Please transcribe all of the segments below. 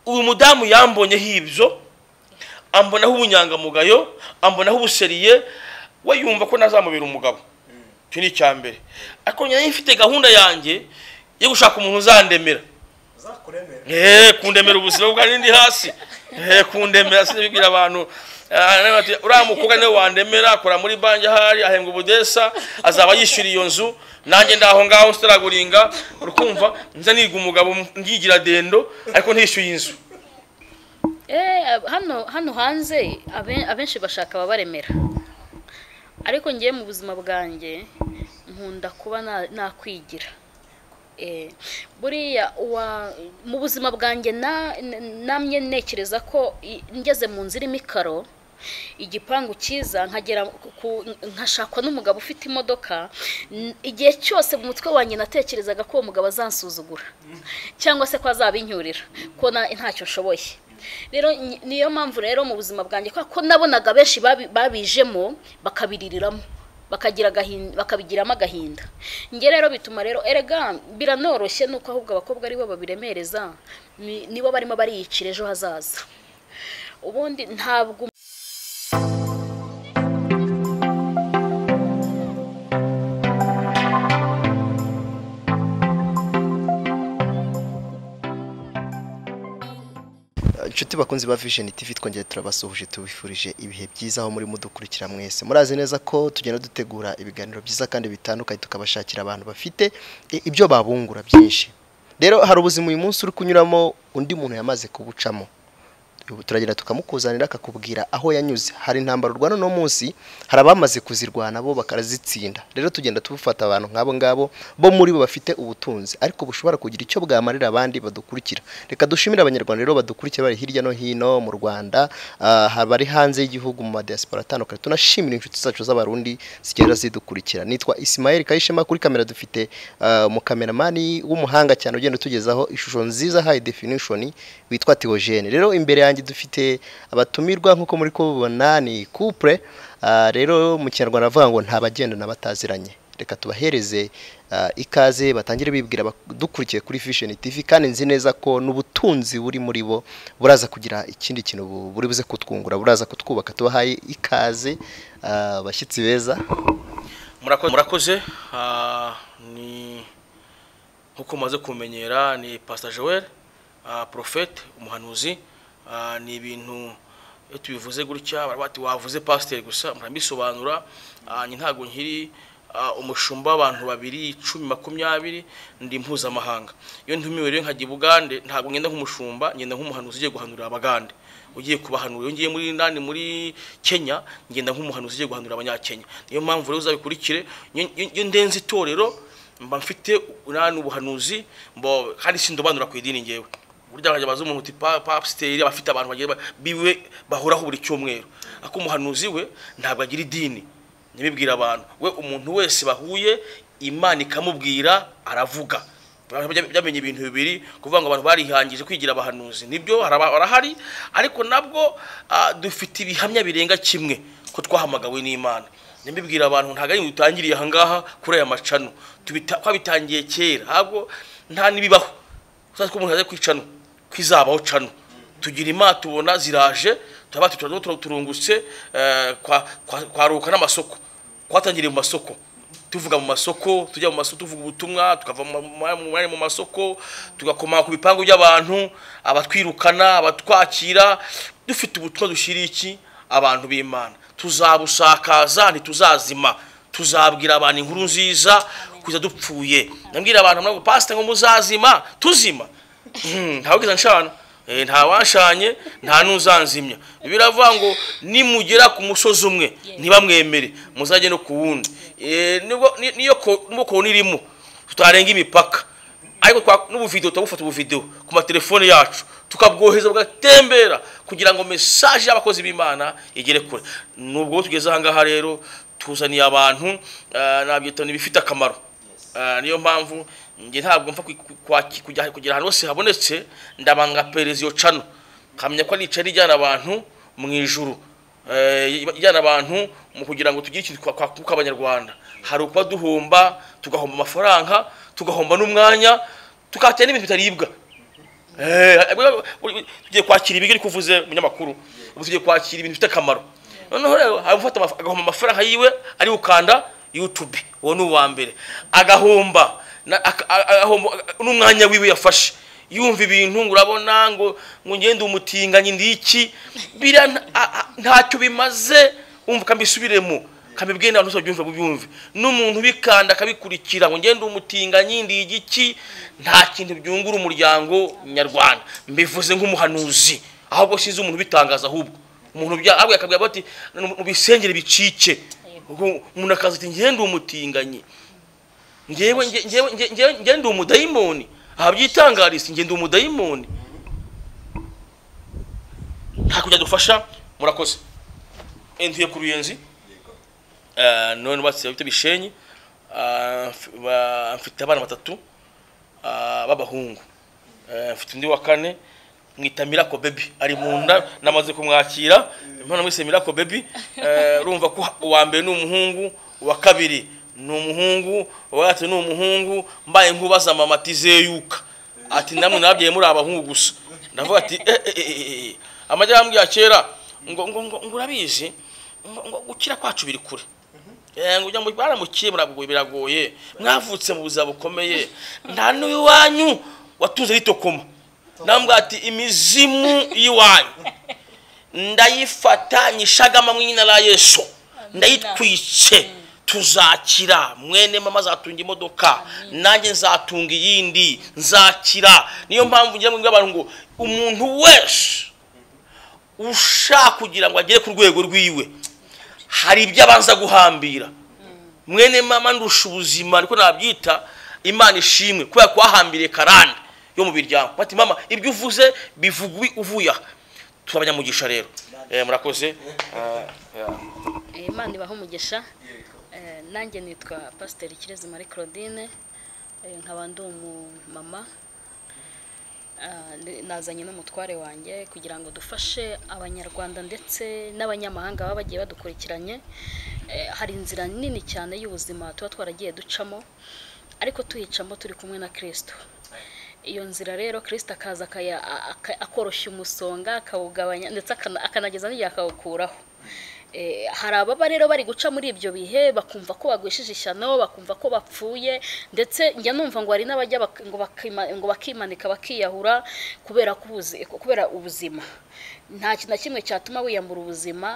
uyu mudamu yambonyeho ibyo ambonaho ubunyangamugayo ambonaho ubuseriye we yumva ko nazamubera umugabo icyo ni icya mbere ariko njyewe mfite gahunda yanjye yo gushaka umuntu uzandemera uzakuremera eee kundemera ubuzima bwanjye ndi hasi eee kundemera sinabibwira abantu Ah, bati, uriya mukobwa niwe wandemera akora muri banki ahari ahembwa ubudesa azaba yishyuriye iyo nzu nanjye ndaho ngaho nsitaraguringa urukumva nza niga umugabo ngigira dendo ariko ntishyuye inzu Eh, hano hano hanze abe- abenshi bashaka ababaremera ariko ngiye mu buzima bwanjye nkunda kuba na- nakwigira Eh, buriya uwa- mu buzima bwanjye na- n- namye ntekereza ko i- ngeze mu nzira irimo ikaro igipangu cyiza nkagera ku- ku- nkashakwa n'umugabo ufite imodoka n- igihe cyose mu mutwe wanjye natekerezaga ko uwo mugabo azansuzugura cyangwa se ko azabinyurira ko na- ntacyo nshoboye rero ni- niyo mpamvu rero mu buzima bwanjye kubera ko nabonaga benshi babi- babijemo bakabiririramo bakagira agahinda bakabigiramo agahinda njye rero bituma rero erega biranoroshye nuko ahubwo abakobwa aribo babiremereza ni- nibo barimo bariyicira ejo hazaza ubundi ntabwo inshuti bakunzi ba vision tv twongeye turabasuhuje tubifurije ibihe byiza aho murimo dukurikira mwese murazi neza ko tugenda dutegura ibiganiro byiza kandi bitandukanye tukabashakira abantu bafite i- ibyo babungura byinshi rero hari ubuzima uyu munsi uri kunyuramo undi muntu yamaze kubucamo turagenda tukamukuzanira akakubwira aho yanyuze hari intambara urwana uno munsi hari abamaze kuzirwana bo bakarazitsinda rero tugenda tubufata abantu nk'abo ngabo bo muri bo bafite ubutunzi ariko bushobora kugira icyo bwamarira abandi badukurikira reka dushimire abanyarwanda rero badukurikira bari hirya no hino mu rwanda ah, ha- bari hanze y'igihugu mu madiyasipora atandukanye tunashimire inshuti zacu z'abarundi zigenda zidukurikira nitwa isimayeli kayishema kuri kamera dufite ah, umukameramani w'umuhanga cyane ugenda utugezaho ishusho nziza high definition witwa Theogene rero imbere yanjye dufite abatumirwa nkuko muri kubibona ni couple ah, rero mu kinyarwanda avuga ngo nta bagendana bataziranye reka tubahereze ah, ikaze batangire bibwira bak- dukurikiye kuri Vision TV kandi nzi neza ko n'ubutunzi buri muri bo buraza kugira ikindi kintu bu- buri buze kutwungura buraza kutwubaka tubahaye ikaze ah, bashyitsi beza murakoze murakoze ah, ni nkuko mumaze kumenyera ni pastor joel ah, prophet umuhanuzi ah, ni ibintu iyo tubivuze gutya bari bati wavuze pasiteri gusa murabisobanura ah, njye ntabwo nkiri ah, umushumba w'abantu babiri icumi makumyabiri ndi mpuzamahanga iyo ntumiwe rero nkajya i bugande ntabwo ngenda nk'umushumba ngenda nk'umuhanuzi ugiye guhanurira abagande ugiye kubahanura iyo ngiye muri nani muri kenya ngenda nk'umuhanuzi ugiye guhanura abanyakenya niyo mpamvu rero uzabikurikire iyo iyo ndenze itorero mba mfite nani ubuhanuzi mbo kandi sindobanura ku idini ngewe burya nkajya baza umuntu uti pa pasiteri abafite abantu bagiye ba- biwe bahoraho buri cyumweru ariko umuhanuzi we ntabwo agira idini ntibibwira abantu we umuntu wese bahuye imana ikamubwira aravuga Bya- byamenye ibintu bibiri kuvuga ngo abantu barihangije kwigira abahanuzi nibyo haraba- barahari ariko nabwo ah, dufite ibihamya birenga kimwe ko twahamagawe n'imana nibibwira abantu ntabwo ari dutangiriye ahangaha kuri aya macano Tubita- twabitangiye kera ntabwo nta n'ibibaho uzazi ko umuntu yaje kwicano kwizabaho cano tugira imana tubona ziraje turaba turaba turungutse eh, kwa- kwa- kwaruka n'amasoko twatangiriye mu masoko tuvuga mu masoko tujya mu masoko tuvuga ubutumwa tukava mu ma- mu mwanya mu masoko tugakoma ku bipangu by'abantu abatwirukana abatwakira dufite ubutumwa dushyiriye iki abantu b'imana tuzabusakaza ntituzazima tuzabwira abantu inkuru nziza kugeza dupfuye nabwira abantu ntabwo pasite ngo muzazima tuzima ntawugize nshana Eh, nta wanshanye nta n'uzanzimya biravuga ngo nimugera ku musozi umwe ntibamwemere muzajye no ku wundi Eh, nibwo- ni- niyo ko- nubwo kona irimo tutarenga imipaka ariko twa- n'ubuvidewo turabufata ubuvidewo ku matelefone yacu tukabwohereza bugatembera kugira ngo mesaje y'abakozi b'imana igere kure nubwo tugeze ahangaha rero tuzaniye abantu eh, nabyita ni ibifite akamaro Ah, niyo mpamvu njye ntabwo mfa kwi- ku- kwaki- kujya kugira ahantu hose habonetse ndabanga pereza iyo cano nkamenya ko ari icana ijyana abantu mu ijuru Eh, ijyana abantu mu kugira ngo tugire ikintu twakunguka abanyarwanda hari ukuba duhomba tugahomba amafaranga tugahomba n'umwanya tukatira n'ibintu bitaribwa tugiye kwakira ibigori kuvuze umunyamakuru ubu tugiye kwakira ibintu bifite akamaro noneho rero hari ufata amaf- agahomba amafaranga yiwe ari ukanda yutube uwo ni uwa mbere agahomba na- aka- a- agahomba- n'umwanya wiwe yafashe yumva ibintu ngo urabona ngo ngo ngende umutinganyi ndi iki biriya nta- a- a- ntacyo bimaze umva kambisubiremo kamibwira abantu bose babyumva bubyumve n'umuntu ubikanda akabikurikira ngo ngende umutinganyi ndi igiki nta kintu byungura umuryango nyarwanda mbivuze nk'umuhanuzi ahubwo sinzi umuntu ubitangaza ahubwo umuntu bya ahubwo yakabwira bati mu bisengere bicike Ubwo umuntu akaza ati ngende umutinganyi ngewe nge- ngewe nge- nge- nge ndi umudayimoni aha byitangariza nge ndi umudayimoni nta kujya dufasha murakoze entuye ku ruyenzi Eh, none batse bita bishenyi Ah, mf- ba- mfite abana batatu ah, b'abahungu Eh, mfite undi wa kane mwita Miracle Baby ari mu nda namaze kumwakira impano mwise Miracle Baby Eh, urumva ko uwa mbere ni umuhungu uwa kabiri ni umuhungu uwa gatatu ni umuhungu mbaye nkubaza mama ati zeyuka ati namwe nabyaye muri abahungu gusa ndavuga ati eh, eh, eh, eh, eh. amajyambwe ya kera ngo ngo ngo ngo urabizi ngo ngo gukira kwacu biri kure Eh, ngo ujya mu baramukiye muragoye biragoye mwavutse mu buzima bukomeye nta n'iwanyu watunze ritokoma nambwa ati imizimu y'iwanyu ndayifata nyishagama mu izina la yesu ndayitwice tuzakira mwene mama azatunga imodoka nanjye nzatunga iyindi nzakira niyo mpamvu ngira ngo mbwire abantu ngo umuntu wese ushaka kugira ngo agere ku rwego rwiwe hari ibyo abanza guhambira mwene mama ndusha ubuzima niko nabyita imana ishimwe kubera ko wahambiriye karande yo mu biryango bati mama ibyo uvuze bivuga ubi- uvuye aha turi abanyamugisha rero Eh, murakoze Eh, imana ibaha umugisha Eh, nanjye nitwa pasiteri kirezi marie claudine Eh, nkaba ndi umumama Ah, ndi- nazanye n'umutware wanjye kugira ngo dufashe abanyarwanda ndetse n'abanyamahanga baba bagiye badukurikiranye Eh, hari inzira nini cyane y'ubuzima tuba twaragiye ducamo ariko tuyicamo turi kumwe na kirisito iyo nzira rero kirisito akaza akaya- aka- akoroshya umusonga akawugabanya ndetse akana- akanageza n'igihe akawukuraho Eh, hari ababa rero bari guca muri ibyo bihe bakumva ko bagwishije ishyano bakumva ko bapfuye ndetse njya numva ngo hari n'abajya bak- ngo bakima- ngo bakimanika bakiyahura kubera ko ubuzi- kubera ubuzima nta kintu na kimwe cyatuma wiyambura ubuzima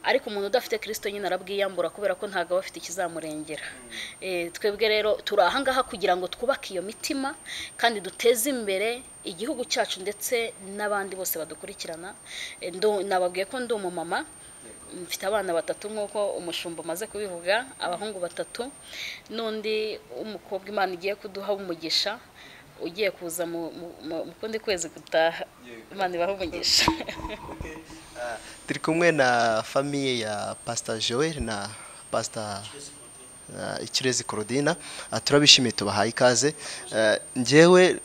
ariko umuntu udafite kirisito nyine arabwiyambura kubera ko ntabwo aba afite ikizamurengera Eh, twebwe rero turi aha ngaha kugira ngo twubake iyo mitima kandi duteze imbere igihugu cyacu ndetse n'abandi bose badukurikirana Eh, ndu- nababwiye ko ndi umumama mfite abana batatu nk'uko umushumba amaze kubivuga abahungu batatu n'undi w'umukobwa imana igiye kuduha umugisha ugiye kuza mu mu- mu- mu kundi kwezi gutaha imana ibaha umugisha turi kumwe na famiye ya pasita joel na pasita uh, ikirezi korodina turabishimiye tubahaye ikaze Uh, njyewe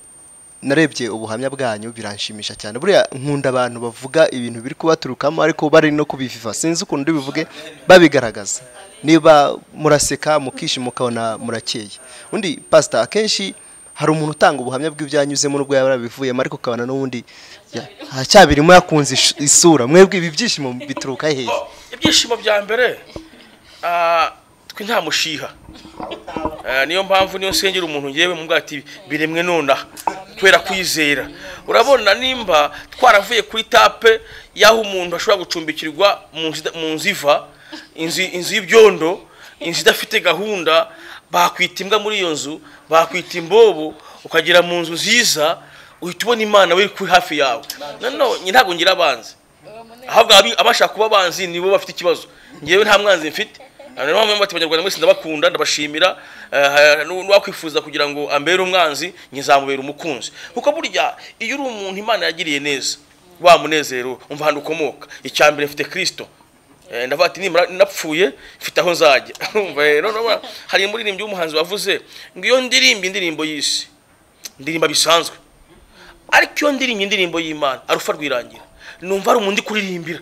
narebye ubuhamya bwanyu biranshimisha cyane buriya nkunda abantu bavuga ibintu biri kubaturukamo ariko bari no kubiviva sinzi ukuntu ndibivuge babigaragaza niba muraseka mukishima ukabona murakeye undi pasita akenshi hari umuntu utanga ubuhamya bw'ibyanyuzemo n'ubwo yaba yarabivuyemo ariko ukabona n'ubundi ya- aracyabirimo yakunze ish- isura mwebwe ibi byishimo bituruka hehe ibyishimo bya mbere ah, twe nta mushiha Eh, niyo mpamvu niyo nsengera umuntu yewe mu ati biremwe nonaha kubera kwizera urabona nimba twaravuye kuri tape y'aho umuntu ashobora gucumbikirwa mu nzu ida- mu nzu iva inzu inzu y'ibyondo inzu idafite gahunda bakwita imbwa muri iyo nzu bakwita imbobo ukagera mu nzu nziza uhita ubona imana we kuri hafi yawe nanone njye ntabwo ngira abanzi ahubwo abi- abashaka kuba abanzi nibo bafite ikibazo ngewe nta mwanzi mfite niyo mpamvu bati abanyarwanda mwese ndabakunda ndabashimira eh, nu- nuwakwifuza kugira ngo ambere umwanzi njye nzamubera umukunzi kuko burya iyo uri umuntu imana yagiriye neza wa munezero umva ahantu ukomoka icya mbere mfite kirisito Eh, ndavuga ati nimara napfuye mfite aho nzajya Urumva, eh, none urabona, hari umuririmbyi w'umuhanzi wavuze ngo iyo ndirimba indirimbo y'isi ndirimba bisanzwe ariko iyo ndirimba indirimbo y'imana arufa rwirangira numva ari umuntu kuririmbira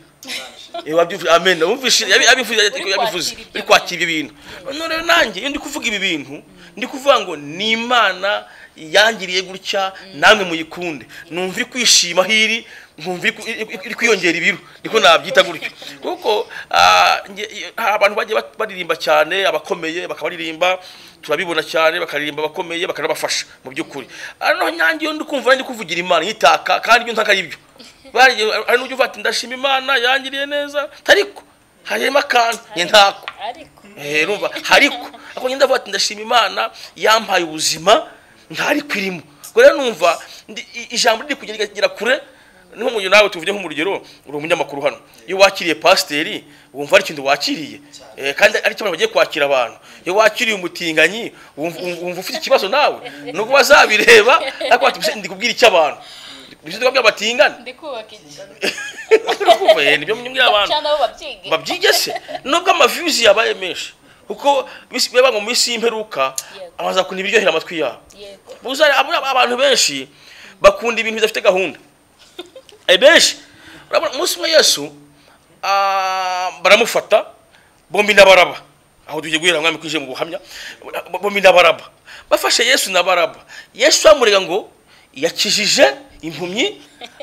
amen abumvise yabi- abivuze Uri yabivuze kwakira ibyo uri kwakira ibi bintu none rero nanjye iyo ndi kuvuga ibi bintu ndi kuvuga ngo ni imana yangiriye gutya namwe muyikunde numva iri kwishima hiri nkumva iri ku- iri- iri- iri kwiyongera ibiro niko nabyita gutyo kuko ah, nge- hari abantu bagiye bat- baririmba cyane abakomeye bakabaririmba turabibona cyane bakaririmba abakomeye bakanabafasha mu by'ukuri noneho nyange iyo ndi kumva nanjye kuvugira imana nyitaka kandi ibyo ntaka ari byo Bariye- hari n'ujya uvuga ati ndashima imana yangiriye neza ariko harimo akantu njye ntako ariko Eh, urumva hariko ako nyenda vuga ati ndashima imana yampaye ubuzima ntari kwirimo ubwo rero numva ndi- i- ijambo riri kugera rigera kure niho mu nawe tuvuge nk'umurugero uri umunyamakuru hano iyo wakiriye pasiteri wumva ari ikintu wakiriye Eh, kandi ari cyo abantu bagiye kwakira abantu iyo wakiriye umutinganyi wumva wumva ufite ikibazo nawe nubwo bazabireba ariko bati "Bise, ndi kubwira icy'abatinga ibyo tuvuga by'abatingana ndi kubaka inzu Urumva, eh, nibyo mwibwira abantu cyangwa nabo babyige babyige se nubwo amaviyuzi yabaye menshi kuko bisi- biba ngo mu minsi y'imperuka Yego. amaza kuntu ibiryohera amatwi yabo yego Uza- aba- abantu benshi bakunda ibintu bidafite gahunda Eh, benshi urabona umunsi umwe yesu ah, baramufata bombi na baraba aho tugiye guhera mwami kwije mu buhamya bombi na baraba bafashe yesu na baraba yesu bamurega ngo yakijije impumyi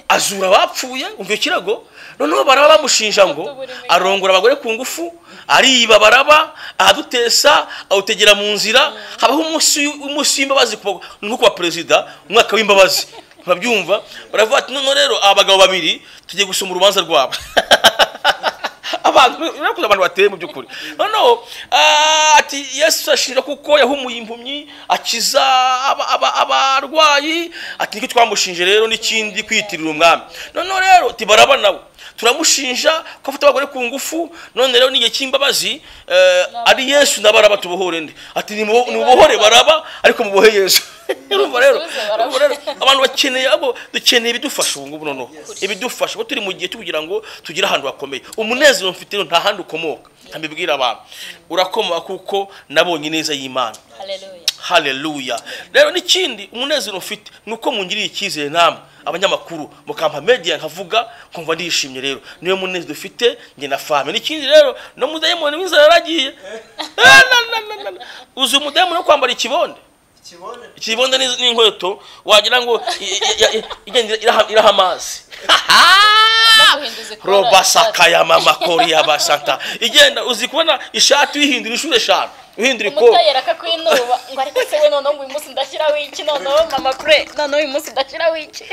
azura abapfuye umva ikirago noneho baraba bamushinja ngo arongora abagore ku ngufu ariba baraba ahadutesa awutegera mu nzira habaho umunsi umunsi w'imbabazi ku ba- nko kuba perezida umwaka w'imbabazi babyumva baravuga ati none rero aba bagabo babiri tugiye gusoma urubanza rwabo abantu urakoze abantu bateye mu by'ukuri noneho ah, ati yesu ashira kuko yahumuye impumyi akiza aba- aba- abarwayi ati nicyo twamushinje rero n'ikindi kwiyitirira umwami noneho rero tibaraba nawe turamushinja ko afite abagore ku ngufu none rero n'igihe cy'imbabazi eh, ari yesu na baraba tubohore nde ati "Nimubo- nimubohore baraba ariko mubohe yesu urumva rero Musubize Baraba. urumva rero abantu bakeneye abo dukeneye ibidufasha ubu ngubu noneho ibidufasha kuko turi mu gihe cyo kugira ngo tugire ahantu hakomeye umunezero mfite rero nta handi ukomoka mbibwira abantu urakomoka kuko nabonye ineza y'imana haleluya haleluya rero n'ikindi umunezero mfite ni uko mungiriye icyizere namwe abanyamakuru mukampa media nkavuga nkumva ndishimye rero niyo munezero ufite njye na fame n'ikindi rero no mudayimoni w'inzara yaragiye Ah, na, na, na, na. uzi umudayimoni wo kwambara ikibonde ikibonda n'iz- n'inkweto wagira ngo i- i- i- igenda iraha- iraha amazi baguhinduza ikora robasakaya mama koriya basanta igenda uzi kubona ishati uyihindura inshuro eshanu uhindura ikora umutayera akakwinuba ngo ariko se we noneho ngo uyu munsi ndashyiraho iki noneho mama kure noneho uyu munsi ndashyiraho iki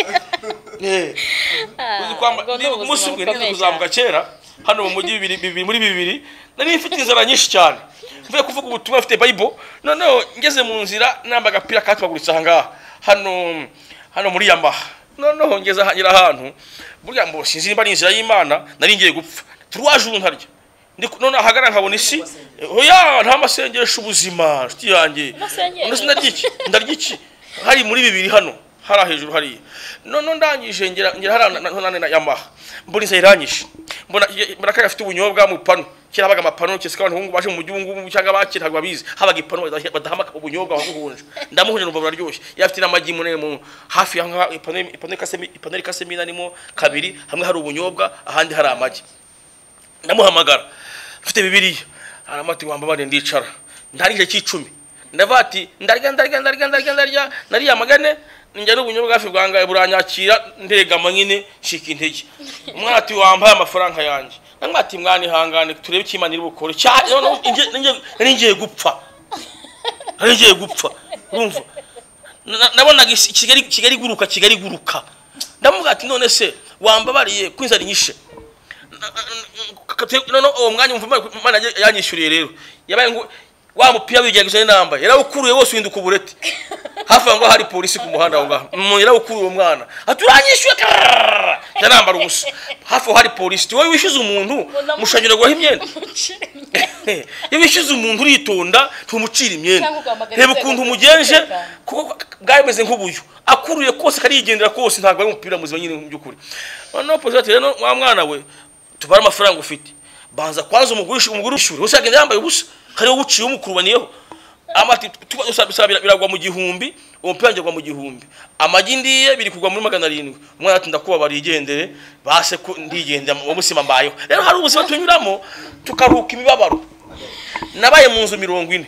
Ah, ubwo ni ubuzima umunsi umwe bukomeye nize kuzamuka kera hano mu mujyi bibiri bibiri muri bibiri nari mfite inzara nyinshi cyane mvuye kuvuga ubutumwa mfite bayibo noneho ngeze mu nzira namba agapira katwaguritse aha ngaha hano hano muri yamaha noneho ngeze aha- ngera ahantu burya mbo sinzi nimba ari inzira y'imana nari ngiye gupfa turuwaje ubu ntarya Ndi ku- none ahagana nkabona isi oya nta masengesho ubuzima nshuti yanjye Amasengesho. Undi sinarya iki ndarya iki hari muri bibiri hano hariya hejuru hariya none ndangije ngera ngera hariya na- na- na- na yamaha mbona inzara irangije mbona mbona ko gafite ubunyobwa mu panu kera habaga amapanu cyese ko abantu b'ubu baje mu mujyi ubu ngubu cyangwa abakira ntabwo babizi habaga ipanu badaha- badaha ubunyobwa waguhunje ndamuhunje numva buraryoshye yafite n'amagi munini mu hafi ya ngaha ipanu ipanu ikasemo ipanu ikasemo inarimo kabiri hamwe hari ubunyobwa ahandi hari amagi ndamuhamagara mfite bibiriya hanyuma ati wambabare ndicara ntari igihe cy'icumi ndavuga ati ndarya ndarya ndarya ndarya ndarya nariya magane njya n'ubunyobwa hafi bwangaye buranyakira ndegama nyine nshika intege umwana ati wambaye amafaranga yanjye namwe ati mwana ihangane turebe icyo imana iri bukore cyane noneho inge- ninge- nari ngiye gupfa nari ngiye gupfa urumva Na- nabonaga isi- kigali kigali iguruka kigali iguruka ndamuvuga ati none se wambabariye ko inzara inyishe noneho uwo mwanya umva imana yanyishyuriye rero yabaye ngo wa mupira wigerageza n'inamba yarawukuruye wose uhinduka ubureti hafi aho ngaho hari polisi ku muhanda aho ngaho Mm, yarawukuruye uwo mwana ati uranyishyuye karararara." njya nambara ubusa hafi aho hari polisi wowe wishyuza umuntu mushanyuragwaho imyenda iyo wishyuze umuntu uritonda ntumucira imyenda Cyangwa ugahamagara reba inzego ukuntu umugenje z'umutekano. kuko bwari bumeze nk'ubuyo akuruye kose karigendera kose ntabwo ari umupira muzima nyine mu by'ukuri noneho polisi ati rero wa mwana we tubare amafaranga ufite banza kwanza umugurisha umugore w'ishuri gusa yagenda yambaye ubusa hariho uwuciye umukurubaniyeho amati tuba usaba- usaba bira- biragwa mu gihumbi umupira wanjye agwa mu gihumbi amagi ndiye biri kugwa muri magana arindwi umwana ati ndakubabariye igendere base ko ndigendera mu buzima mbayeho rero hari ubuzima tunyuramo tukaruhuka imibabaro nabaye mu nzu mirongo ine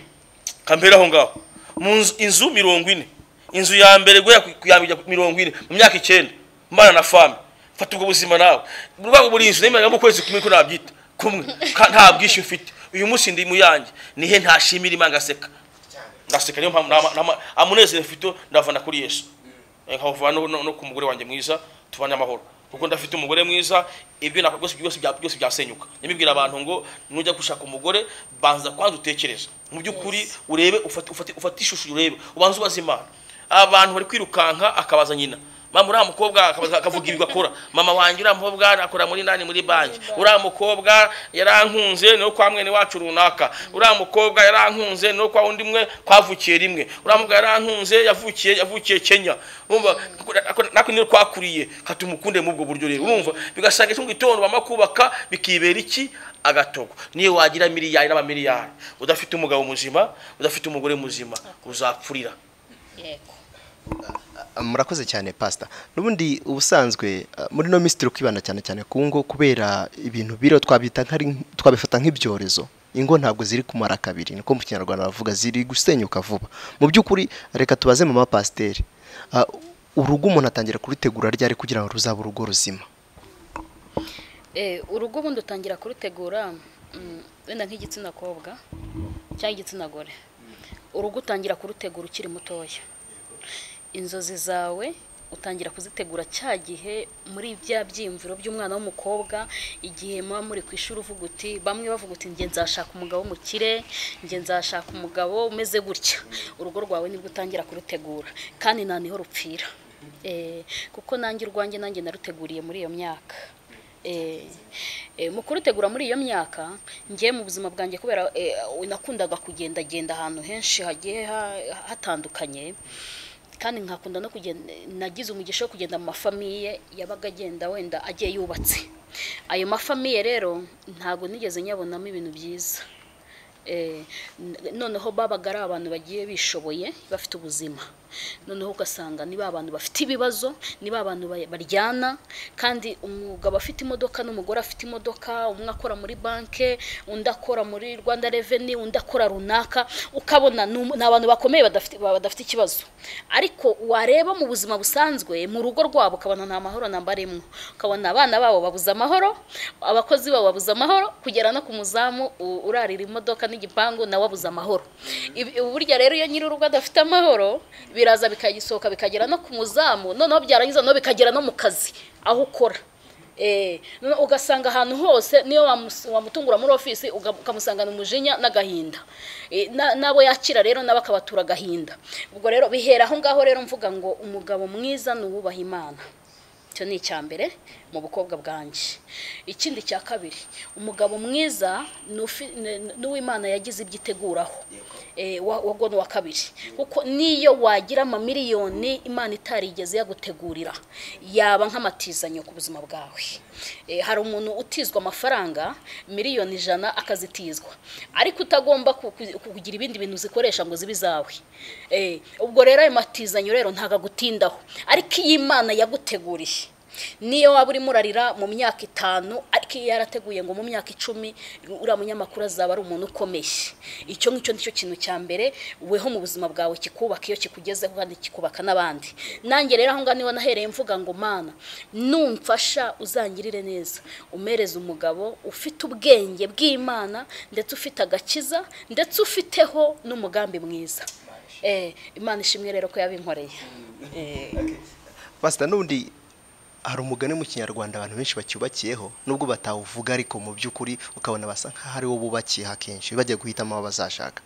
kambera aho ngaho mu nzu- inzu mirongo ine inzu ya mbere guhera ku ya mbere mirongo ine mu myaka icyenda mbana na fami fata ubwo buzima nawe buri rwego buri inzu nemerera mu kwezi kumwe ko nabyita kumwe ka- nta bwishyu mfite uyu munsi ndi mu yanjye nihe ntashimira imana ngaseka ndaseka niyo mpamvu nama- nama- amunezero mfite ndavana kuri yesu nkava no, no, no ku mugore wanjye mwiza tubanye amahoro kuko ndafite umugore mwiza ibyo nakora byose byose bya- byose byasenyuka nyamibwira abantu ngo nujya gushaka umugore banza kwanza utekereza mu by'ukuri urebe ufate ufate ufate ishusho urebe ubanze ubaze imana abantu bari kwirukanka akabaza nyina mama uriya mukobwa akabaza- akavuga ibigwa akora mama wanjye uriya mukobwa akora muri nani muri banki uriya mukobwa yarankunze no kwa mwene wacu runaka uriya mukobwa yarankunze no kwa undi mwe kwavukiye rimwe uriya mukobwa yarankunze yavukiye yavukiye kenya urumva natwe niyo twakuriye katumukunde muri ubwo buryo rero urumva bigasanga icyo mu gitondo bamara kubaka bikibera iki agatogo niyo wagira miliyari n'abamiliyari udafite umugabo muzima udafite umugore muzima uzapfurira yego murakoze cyane pasita n'ubundi ubusanzwe uh, muri no minsi turi kwibanda cyane cyane ku ngo kubera ibintu biro twabita nkari twabifata nk'ibyorezo ingo ntabwo ziri kumara kabiri niko mu kinyarwanda bavuga ziri gusenyuka vuba mu by'ukuri reka tubaze mama pasiteri uh, urugo umuntu atangira kurutegura ryari kugira ngo ruzaba urugo ruzima Eh, urugo ubundi utangira kurutegura mm, wenda nk'igitsina kobwa cyangwa igitsina gore urugo utangira kurutegura ukiri mutoya inzozi zawe utangira kuzitegura cya gihe muri bya byiyumviro by'umwana w'umukobwa igihe muba muri ku ishuri uvuga uti bamwe bavuga uti njye nzashaka umugabo w'umukire njye nzashaka umugabo umeze gutya urugo rwawe nibwo utangira kurutegura kandi nta niho rupfira Eh, kuko nanjye urwanjye nanjye naruteguriye muri iyo myaka Eh, eh, mu kurutegura muri iyo myaka ngiye mu buzima bwanjye kubera eh, nakundaga kugendagenda ahantu henshi hagiye ha- hatandukanye kandi nkakunda no kugenda nagize umugisha wo kugenda mu mafamiye yabaga agenda wenda agiye yubatse ayo mafamiye rero ntabwo nigeze nyabonamo ibintu byiza Eh, n- noneho babaga ari abantu bagiye bishoboye bafite ubuzima noneho ugasanga ni ba bantu bafite ibibazo ni ba bantu ba- baryana kandi umugabo afite imodoka n'umugore afite imodoka umwe akora muri banki undi akora muri rwanda reveni undi akora runaka ukabona ni umu- ni abantu bakomeye badafite ba- badafite ikibazo ariko wareba mu buzima busanzwe mu rugo rwabo ukabona nta mahoro namba rimwe ukabona abana babo babuze amahoro abakozi babo babuze amahoro kugera no ku muzamu u- urarira imodoka n'igipangu nawe abuze amahoro Ibi- burya rero iyo nyiri urugo adafite amahoro biraza bikagisohoka bikagera no ku muzamu noneho byarangiza noneho bikagera no mu kazi aho ukora Eh, noneho ugasanga ahantu hose niyo wamus- wamutungura muri ofisi uga- ukamusangana umujinya n'agahinda Eh, na- n'abo yakira rero nabo akabatura agahinda ubwo rero bihera aho ngaho rero mvuga ngo umugabo mwiza ni uwubaha imana icyo ni icya mbere mu bukobwa bwanjye ikindi cya kabiri umugabo mwiza ni ufi- ni- ni uw'imana yagize ibyo iteguraho Eh, wa- wa- uwo ni uwa kabiri kuko niyo wagira amamiliyoni imana itarigeze yagutegurira yaba nk'amatizanyo ku buzima bwawe Eh, hari umuntu utizwa amafaranga miliyoni ijana akazitizwa ariko utagomba ku- ku- kugira ibindi bintu uzikoresha ngo zibe izawe Eh, ubwo rero ayo matizanyo rero ntabwo agutindaho ariko iyo imana yaguteguriye niyo waba urimo urarira mu myaka itanu ariko iyo yarateguye ngo mu myaka icumi uriya munyamakuru azaba ari umuntu ukomeye icyo ngicyo nicyo kintu cya mbere weho mu buzima bwawe kikubaka iyo kikugezeho kandi kikubaka n'abandi nanjye rero aho ngaho niho nahereye mvuga ngo mana numfasha uzangirire neza umereze umugabo ufite ubwenge bw'imana ndetse ufite agakiza ndetse ufiteho n'umugambi mwiza Eh, imana ishimwe rero ko yabinkoreye Eh. pasita n'ubundi hari umugani mu kinyarwanda abantu benshi bacyubakiyeho nubwo batawuvuga ariko mu by'ukuri ukabona basa nk'aho ari wo bubakiye akenshi bajya guhitamo abo bazashaka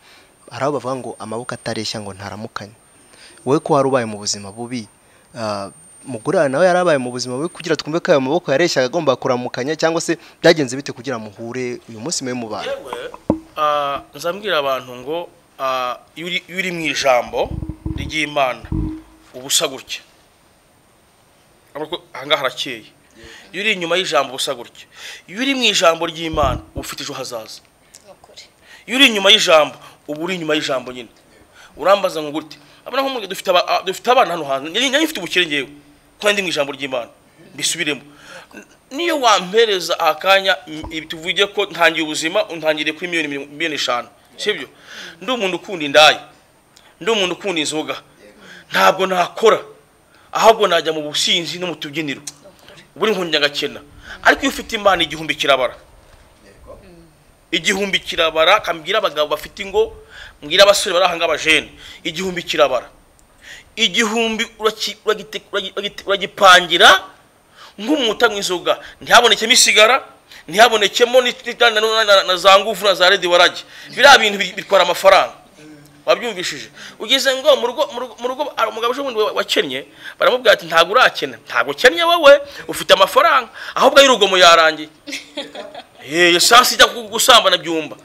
hari abo bavuga ngo amaboko atareshya ngo ntaramukanye wowe ko wari ubaye mu buzima bubi ah, mugore wawe nawe yari abaye mu buzima bubi kugira twumve ko ayo maboko yareshyaga agomba kuramukanya cyangwa se byagenze bite kugira muhure uyu munsi mube mubana yewe ah, nzambwira abantu ngo ah, iyo uri- iyo uri mu ijambo ry'imana uba usa gutya Urabona ko ahangaha harakeye iyo uri inyuma y'ijambo uba usa gutya iyo uri mu ijambo ry'imana uba ufite ejo hazaza iyo uri inyuma y'ijambo uba uri inyuma y'ijambo nyine urambaza ngo gute abona nk'umugabo dufite aba- a- dufite abana hano hantu njye njye mfite ubukire ngewe kandi ndi mu ijambo ry'imana mbisubiremo N- niyo wampereza akanya m- ibi tuvuge ko ntangiye ubuzima untangiriye kuri miliyoni mirongo- miliyoni eshanu sibyo ndi umuntu ukunda indaya ndi umuntu ukunda inzoga ntabwo nakora ahubwo najya mu businzi no mu tubyiniro buri nkundya agakena ariko iyo ufite imana igihumbi kirabara igihumbi kirabara kambwira abagabo bafite ingo mbwira abasore bari ahangaha abajene igihumbi kirabara igihumbi uraki- uragite- uragi- uragite- uragipangira nk'umuta mu inzoga ntihabonekemo isigara ntihabonekemo ni- ni- na- na- na- na za nguvu na za redi waragi biriya bintu bi- bitwara amafaranga wabyumvishije ugeze ngo mu rugo mu rugo- mu rugo hari umugabo ejo bundi wa- wakennye baramubwira ati ntabwo urakena ntabwo ukennye wowe ufite amafaranga ahubwo ay'urugomo yarangiye yeee esansi ijya gu- gusambana byumba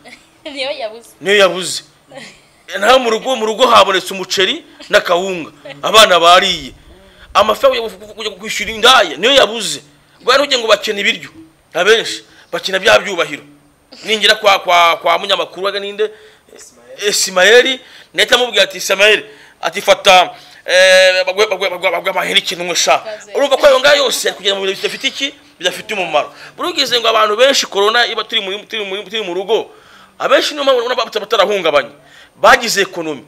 niyo yabuze niyo yabuze naho mu rugo mu rugo habonetse umuceri n'akawunga abana bariye amafaranga yo ku- kujya kwishyura indaya niyo yabuze rwari ugiye ngo bakena ibiryo abenshi bakina bya byubahiro ningira kwa kwa kwa munyamakuru waga ninde esimayeli nahita amubwira ati esimayeli ati fata eh, bagwe bagwe- bagwe- bagwe amahera ikintu umwe sha urumva ko ayo ngayo yose ari kugenda mu bintu bidafite iki bidafite umumaro buri ugize ngo abantu benshi korona iba turi mu turi mu turi mu rugo abenshi niyo mpamvu ubona bata- batarahungabanye bagize ekonomi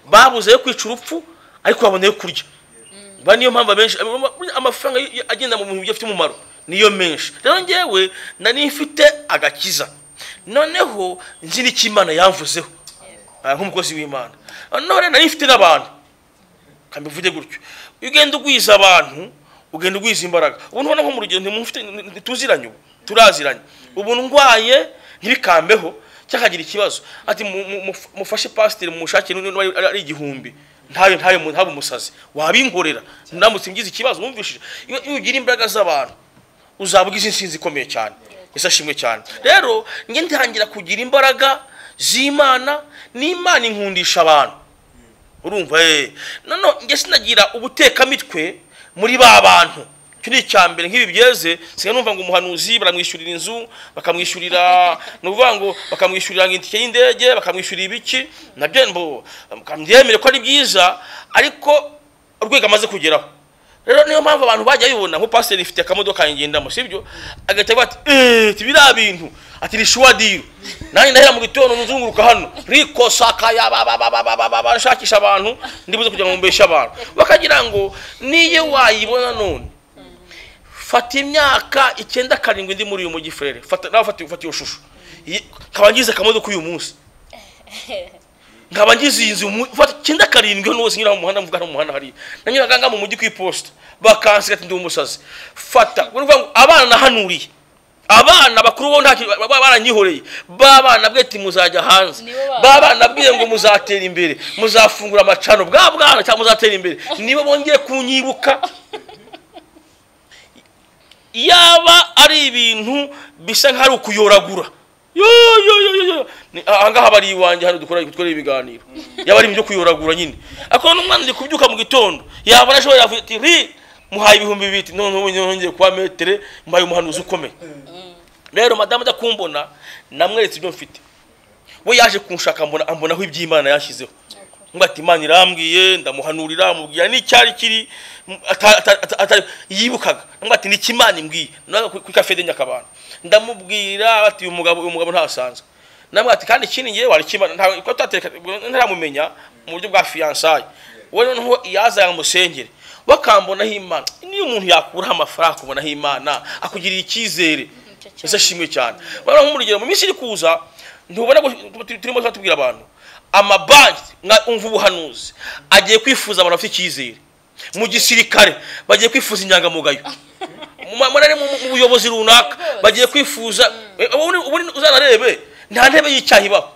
babuze yo kwica urupfu ariko babona yo kurya ba niyo mpamvu abenshi amafaranga y- agenda mu bintu bidafite umumaro niyo menshi rero ngewe nari mfite agakiza noneho nzi n'icyo imana yamvuzeho Ah, nk'umukozi w'imana noneho rero nari mfite n'abantu kambivuge gutyo iyo ugenda ugwiza abantu ugenda ugwiza imbaraga ubu ntubona nko mu rugero ntimufite ntituziranye ubu turaziranye ubu ndwaye ntibikambeho cyangwa akagira ikibazo ati mu- mu- muf- mufashe pasiteri mushakire n'undi niba ari- ari igihumbi ntabe ntabe mu- ntabe umusazi wabingorera ndamutse mgize ikibazo wumvishije iyo iyo ugira imbaraga z'abantu uzaba ugize insinzi ikomeye cyane ese ashimwe cyane rero njye ntangira kugira imbaraga z'imana n'imana inkundisha abantu urumva eh none njye sinagira ubutekamitwe muri ba bantu icyo ni icya mbere nk'ibi byeze sigaye numva ngo umuhanuzi baramwishyurira inzu bakamwishyurira ni ukuvuga ngo bakamwishyurira ngo itike y'indege bakamwishyurira ibiki nabyo mbo byemere ko ari byiza ariko urwego amaze kugeraho rero niyo mpamvu abantu bajya bibona nko pasiteri ifite akamodoka ngendamo sibyo agahita avuga ati eee biriya bintu ati ni shuwa diru nanjye ndahera mu gitondo nzunguruka hano riko sakaya ba- ba- ba- ba- ba- ba- ba- ba- nshakisha abantu ndibuze kugira ngo mbeshe abantu bakagira ngo niyo wayibona none fata imyaka icyenda karindwi ndi muri uyu mujyi frere fata nawe fata fata iyo shusho Iyi- nkaba ngize akamodoka uyu munsi nkaba ngize iyi nzu mu- fata icyenda karindwi hano hose nyura mu muhanda mvuga hano mu muhanda hariya nanyuraga ngaha mu mujyi ku iposita bakansiga ati ndi umusazi fata ni ukuvuga ngo abana nahanuriye abana bakuru bo ntacyo baba baranyihoreye b'abana bwe ati muzajya hanze Nibo bana. b'abana bwiye ngo muzatera imbere muzafungura amacano bwa bwana cyangwa muzatera imbere nibo bongeye kunyibuka yaba ari ibintu bisa nk'aho ari ukuyoragura yo yo yo yo yo Ni- aha ngaha bari iwanjye hano dukora dukorera ibiganiro yaba ari ibintu byo kuyoragura nyine ariko n'umwana ari kubyuka mu gitondo yabona ashobora yavuga ati ri muhaye ibihumbi bibiri none ubu nongeye kuba metere muhaye umuhanuzi ukomeye rero madamu ajya kumbona namweretse ibyo mfite we yaje kunshaka ambona ambonaho iby'imana yashyizeho ngo ati imana irambwiye ndamuhanurira amubwira n'icyari kiri m- ata- ata- ata- atari- yibukaga ngo ati niki imana imbwiye naga ku kafede nyakabana ndamubwira ati uyu mugabo uyu mugabo ntasanzwe namwe ati kandi ikindi ngewe wari kimana nta- ko tutateka- ntaramumenya mu buryo bwa fiyansaye we noneho yaza yamusengere bakambonaho imana niyo umuntu yakuraho amafaranga akubonaho imana akugirira icyizere ese ashimwe cyane bano nk'umurugero mu minsi iri kuza ntubona ko tu- turimo tuba tubwira abantu amabanki mwa- umva ubuhanuzi agiye kwifuza abantu bafite icyizere mu gisirikare bagiye kwifuza inyangamugayo mu ma- muri- mu- mu buyobozi runaka bagiye kwifuza Eh, ubundi- ubundi uzanarebe nta ntebe y'icyaha ibaho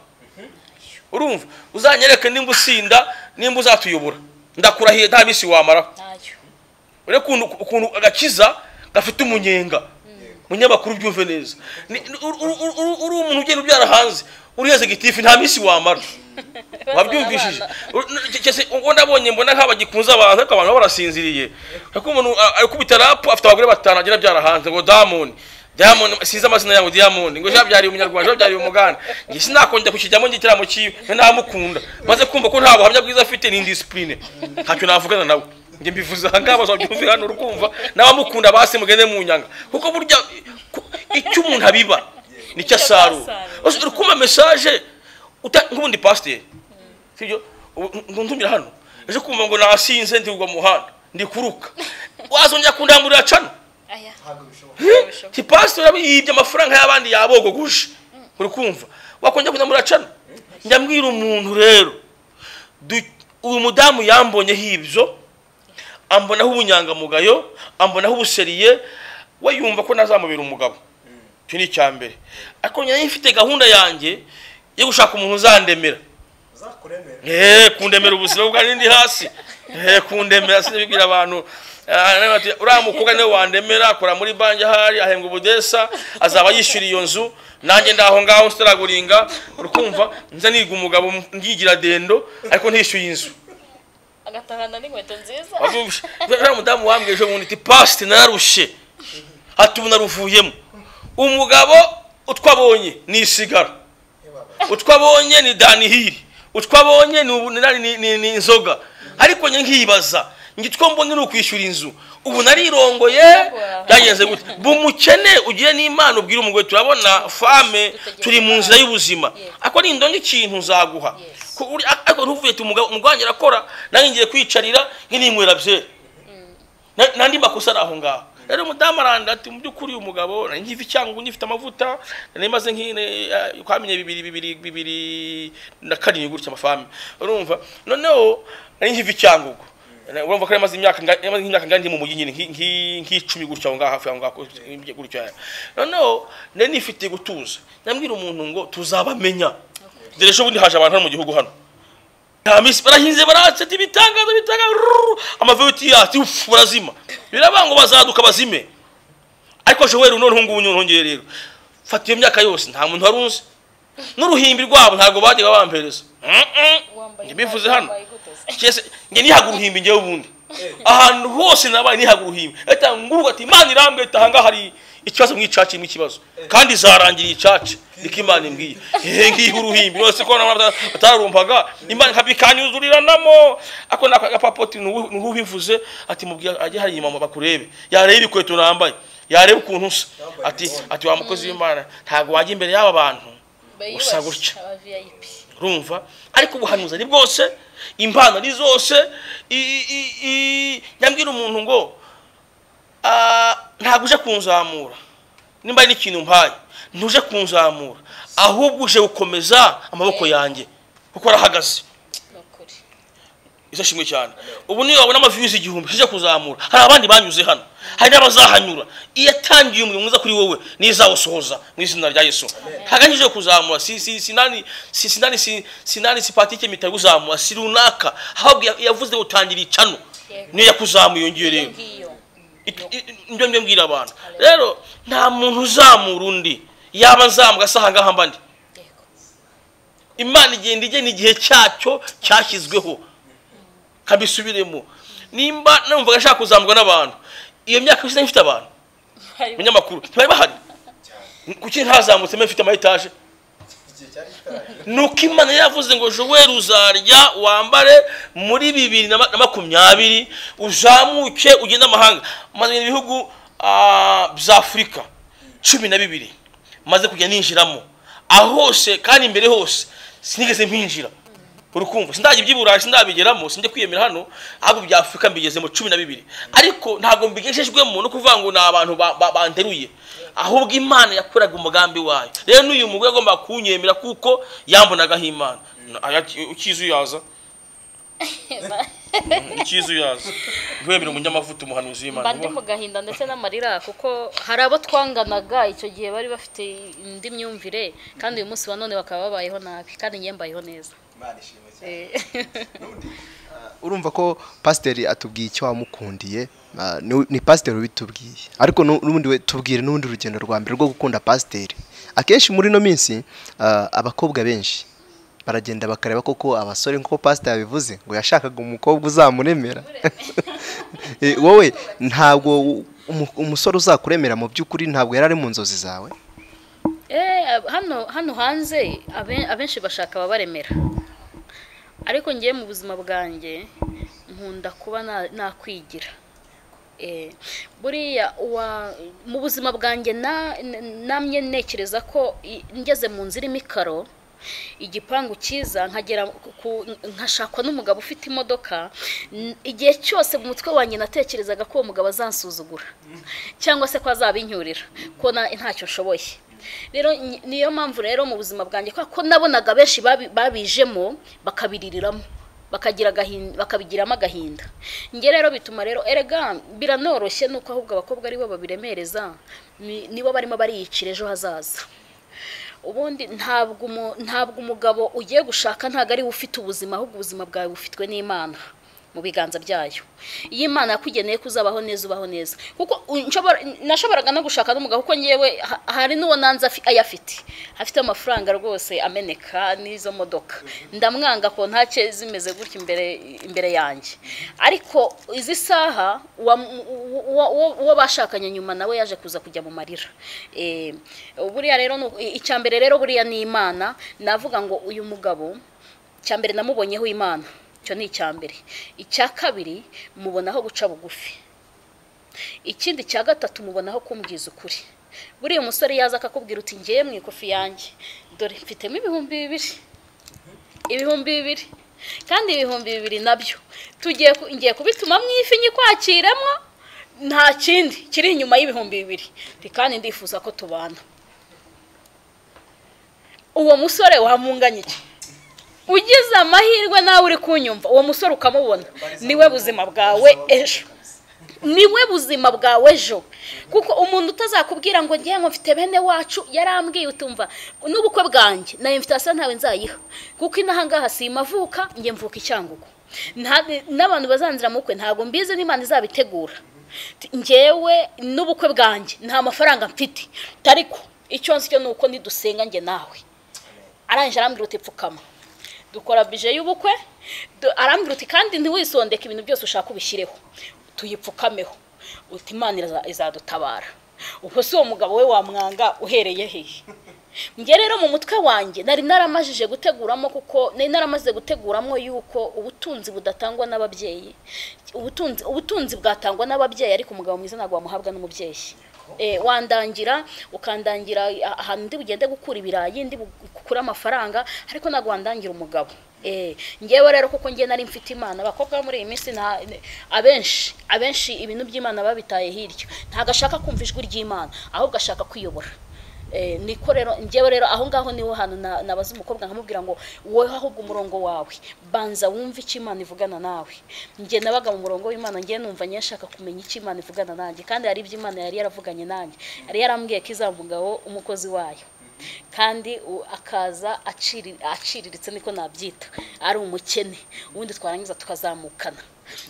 urumva uzanyereke nimba usinda nimba uzatuyobora ndakurahiye nta minsi wamaraho ntayo urebe ukuntu ukuntu agakiza gafite umunyenga munyamakuru ubyumve neza Ni- ni- uri uri- uri- uri umuntu ugenda ubyara hanze uriheze gitifu nta minsi wamara wabyumvishije ubona abonye mbona nk'aba gikunze abantu ariko abantu baba barasinziriye ariko umuntu a- akubita rapu afite abagore batanu agenda abyara hanze ngo damoni diamond sinzi amazina yawe diamond ngo jabyariye umunyarwanda jabyariye umugande njye sinakongera kukijyamo njye ikiramo cyiwe nka ntamukunda maze kumva ko nta buhamya bwiza afite ni indisipurine ntacyo navugana nawe njye mbivuze aha ngaha bazabyumve hano urukumva n'abamukunda basi mugende mu nyanga kuko burya ku- icyo umuntu abiba nicyo asarura uri kumva mesaje uta- nk'ubundi pasiteri sibyo ubu ntumira hano ejo kumva ngo nasinze ndigwa mu muhanda ndikuruka wazongera kundamburira cano aya ntabwo bishoboka ti pasitori yibye amafaranga y'abandi yabogoguje uri kumva wakongera kundamburira cano ndambwira umuntu rero du- uyu mudamu yambonyeho ibyo ambonaho ubunyangamugayo ambonaho ubuseriye we yumva ko nazamubera umugabo icyo ni icya mbere ariko njyewe mfite gahunda yanjye yo gushaka umuntu uzandemera uzakuremera eee kundemera ubuzima bwanjye ndi hasi eee kundemera sinabibwira abantu Ah, nawe bati, uriya mukobwa niwe wandemera akora muri banki ahari ahembwa ubudesa azaba yishyura iyo nzu nanjye ndaho ngaho nsitaraguringa urikumva nza niga umugabo ngigira dendo ariko ntishyuye inzu agatahana n'inkweto nziza Wabyumvise? uriya mudamu wambwira ejo bundi ati pasite nararushye ati ubu naruvuyemo umugabo utwabonye ni isigara utwabonye ni danihiri utwabonye ni ubu- ni- ni- ni- ni inzoga ariko njye nkibaza ngitwa mbona ni ukwishyura inzu ubu narirongoye byagenze gute bumukene ugiye n'imana ubwira umugore turabona fame turi mu nzira y'ubuzima ako ni indonke ikintu nzaguha Ko uri- ariko ntuvuye tu umugabo umugwanyi arakora nanjye ngiye kwicarira nk'ininywera byeri Na- n'andi makosa ari aho ngaho rero umudamu aranda ati mu by'ukuri uyu mugabo nari nkiva icyangu ngifite amavuta nari maze nk'ine eh, kwamenye bibiri bibiri bibiri na karindwi gutya amafame urumva noneho nari nkiva icyangugu urumva ko nari maze imyaka nga- nari maze nk'imyaka ngari ndi mu mujyi nyine nki- nki- nk'icumi gutya aho ngaho hafi aho ngaho gutya gutya noneho nari nifitiye gutuza nabwira umuntu ngo tuzabamenya dore ejo bundi haje abantu hano mu gihugu hano Hamisi barahinze baratse ati bitangaza bitangaza rururu, amavuti yati ufu barazima birabango bazaduka bazime ariko Joel none hungu nyongeye rero fata iyo myaka yose nta muntu warunze n'uruhimbi rwabo ntabwo bajyaga bampereza wambaye ntibivuze hano wambaye iguteze. cyese nge nihaga uruhimbi ngewe ubundi ahantu hose nabaye nihaga uruhimbi leta nguruka ati imana irambwira ati ahangaha hari ikibazo nk'icaca kirimo ikibazo kandi zarangiriye icaca niko imana imbwiye hehe ngiha uruhimbi rwose ko n'abantu batararumvaga imana ikabikanyuzuriramo ako ni agapapoti niho ubivuze ati mubwira ajye hari inyuma bakurebe yareba ibikweto nambaye yareba ukuntu usa ati ati wa mukozi w'imana ntabwo wajya imbere y'aba bantu usa Bayubashye, gutya. aba VIP. rumva ariko ubuhanuzi ari bwose impano ari zose i- i- i- nyambwira umuntu ngo ah, ntabwo uje kunzamura nimba hari n'ikintu mpaye ntuje kunzamura ahubwo uje gukomeza amaboko yanjye kuko arahagaze Ni ukuri. izo shimwe cyane ubu niyo wabona amaviyuzi igihumbi uje kuzamura hari abandi banyuze hano hari n'abazahanyura iyo atangiye umurimo mwiza kuri wowe nizawusohoza mu izina rya yesu haganje uje kuzamura si si sinani si sinani si sinani si patike mitari kuzamura si runaka ahubwo ya- yavuze utangira icano niyo yakuzamuye Iyo yongeye rero ngiyo. ibyo ngibyo mbwira abantu rero nta muntu uzamura undi yaba nzambuka se ahangaha mba ndi Yego. imana igenda igena igihe cyacyo cyashyizweho kabisubiremo nimba numvaga ashaka kuzamurwa n'abantu iyo myaka yose ifite abantu Hari- abanyamakuru ntibari bahari kuki ntazamutse mbe mfite amayetaje igihe cyari gitangiye nuko imana yavuze ngo joel uzarya wambare muri bibiri na ma- na makumyabiri uzamuke ugende amahanga maze mu bihugu ah, bya afurika cumi na bibiri maze kujya ninjiramo aho hose kandi imbere hose sinigeze mpinjira uri kumva sindajya iby'iburayi sindabigeramo sinjya kwiyemera hano ahubwo bya afurika mbigezemo cumi na bibiri ariko ntabwo mbigejejwemo no kuvuga ngo ni abantu ba- ba- banderuye ahubwo imana yakoraga umugambi wayo rero n'uyu mugore agomba kunyemera kuko yambonagaho imana Na- aya- ukizi uyaza ukizi uyaza guhemera umunyamavuta umuhanuzi mba ndi w'imana mu gahinda ndetse n'amarira kuko hari abo twanganaga icyo gihe bari bafite indi myumvire kandi uyu munsi wa none bakaba babayeho nabi kandi njye mbayeho neza imana ishimwe cyane Eh, n'ubundi ah, urumva ko pasiteri atubwiye icyo wamukundiye ah, ni- ni pasiteri ubitubwiye ariko nu- n'ubundi we tubwire n'ubundi urugendo rwa mbere rwo gukunda pasiteri akenshi muri ino minsi ah, abakobwa benshi baragenda bakareba koko abasore nk'uko pasiteri yabivuze ngo yashakaga umukobwa uzamuremera Eh, wowe ntabwo u- umu- umusore uzakuremera mu by'ukuri ntabwo yari ari mu nzozi zawe Eh, ab- hano hano hanze abe- abenshi bashaka ababaremera ariko ngiye mu buzima bwanjye nkunda kuba na- nakwigira Eh, buriya uwa- mu buzima bwanjye na- n- namye ntekereza ko i- ngeze mu nzu irimo ikaro igipangu cyiza nkagera ku- nkashakwa n'umugabo ufite imodoka n- igihe cyose mu mutwe wanjye natekerezaga ko uwo mugabo azansuzugura cyangwa se ko azabincyurira ko na- ntacyo nshoboye rero ni- niyo mpamvu rero mu buzima bwanjye kubera ko nabonaga benshi babi- babijemo bakabiririramo bakagira agahinda bakabigiramo agahinda njye rero bituma rero erega biranoroshye nuko ahubwo abakobwa aribo babiremereza ni- nibo barimo bariyicira ejo hazaza ubundi ntabwo umu- ntabwo umugabo ugiye gushaka ntabwo ari we ufite ubuzima ahubwo ubuzima bwawe bufitwe n'imana mu biganza byayo iyo imana yakugeneye ko uzabaho neza ubaho neza kuko u- nshobora- nashoboraga no gushaka n'umugabo kuko ngewe ha- hari n'uwo nanze afi- ayafite afite amafaranga rwose ameneka n'izo modoka ndamwanga ko ntacye zimeze gutya imbere imbere yanjye ariko izi saha uwa- uwo- uwo uwo bashakanye nyuma nawe yaje kuza kujya mu marira Eh, buriya rero ni uko- i- icya mbere rero buriya ni imana navuga ngo uyu mugabo icya mbere namubonyeho imana icyo ni icya mbere icya kabiri mubonaho guca bugufi ikindi cya gatatu mubonaho kumbwiza ukuri buriya umusore yaza akakubwira uti ngewe mu ikofi yanjye dore mfitemo ibihumbi bibiri ibihumbi bibiri kandi ibihumbi bibiri nabyo tugiye ku- ngiye kubituma mu ifi nyikwakiremo nta kindi kiri inyuma y'ibihumbi bibiri Ndi kandi ndifuza ko tubana uwo musore wamunganya iki ugize amahirwe nawe uri kunyumva uwo musore ukamubona niwe buzima bwawe ejo niwe buzima bwawe ejo kuko umuntu utazakubwira ngo ngewe ngo mfite bene wacu yarambwiye utumva n'ubukwe bwanjye na invitasiyo ntawe nzayiha kuko inahangaha si imavuka njye mvuka icyangugu Nta- n'abantu bazanzira mu bukwe ntabwo mbizi n'imana izabitegura Ti- ngewe n'ubukwe bwanjye nta mafaranga mfite ariko icyo nzi cyo ni uko nidusenga njye nawe arangije arambwira uti pfukama dukora bije y'ubukwe du- arambwira uti kandi ntiwisondeke ibintu byose ushaka ubishyireho tuyipfukameho uti imana iraza- izadutabara ubwo si uwo mugabo we wamwanga uhereye hehe njye rero mu mutwe wanjye nari naramajije guteguramo kuko nari naramaze guteguramo yuko ubutunzi budatangwa n'ababyeyi ubutunzi ubutunzi bwatangwa n'ababyeyi ariko umugabo mwiza ntabwo wamuhabwa n'umubyeyi Eh, wandangira ukandangira ahantu ndi bugende gukura ibirayi ndi gukura amafaranga ariko ntabwo wandangira umugabo Eh, ngewe rero kuko ngewe nari mfite imana abakobwa bo muri iyi minsi nta abenshi abenshi ibintu by'imana babitaye hirya ntabwo ashaka kumva ijwi ry'imana ahubwo ashaka kwiyobora Eh, niko rero njyewe rero aho ngaho niho hantu na- nabaza umukobwa nkamubwira ngo wowe ahubwo umurongo wawe banza wumve icyo imana ivugana nawe njye nabaga mu murongo w'imana njye numva njye nshaka kumenya icyo imana ivugana nanjye kandi hari ibyo imana yari yaravuganye nanjye yari yarambwiye ko izamvugaho umukozi wayo kandi u- akaza aciri- aciriritse niko nabyita ari umukene ubundi twarangiza tukazamukana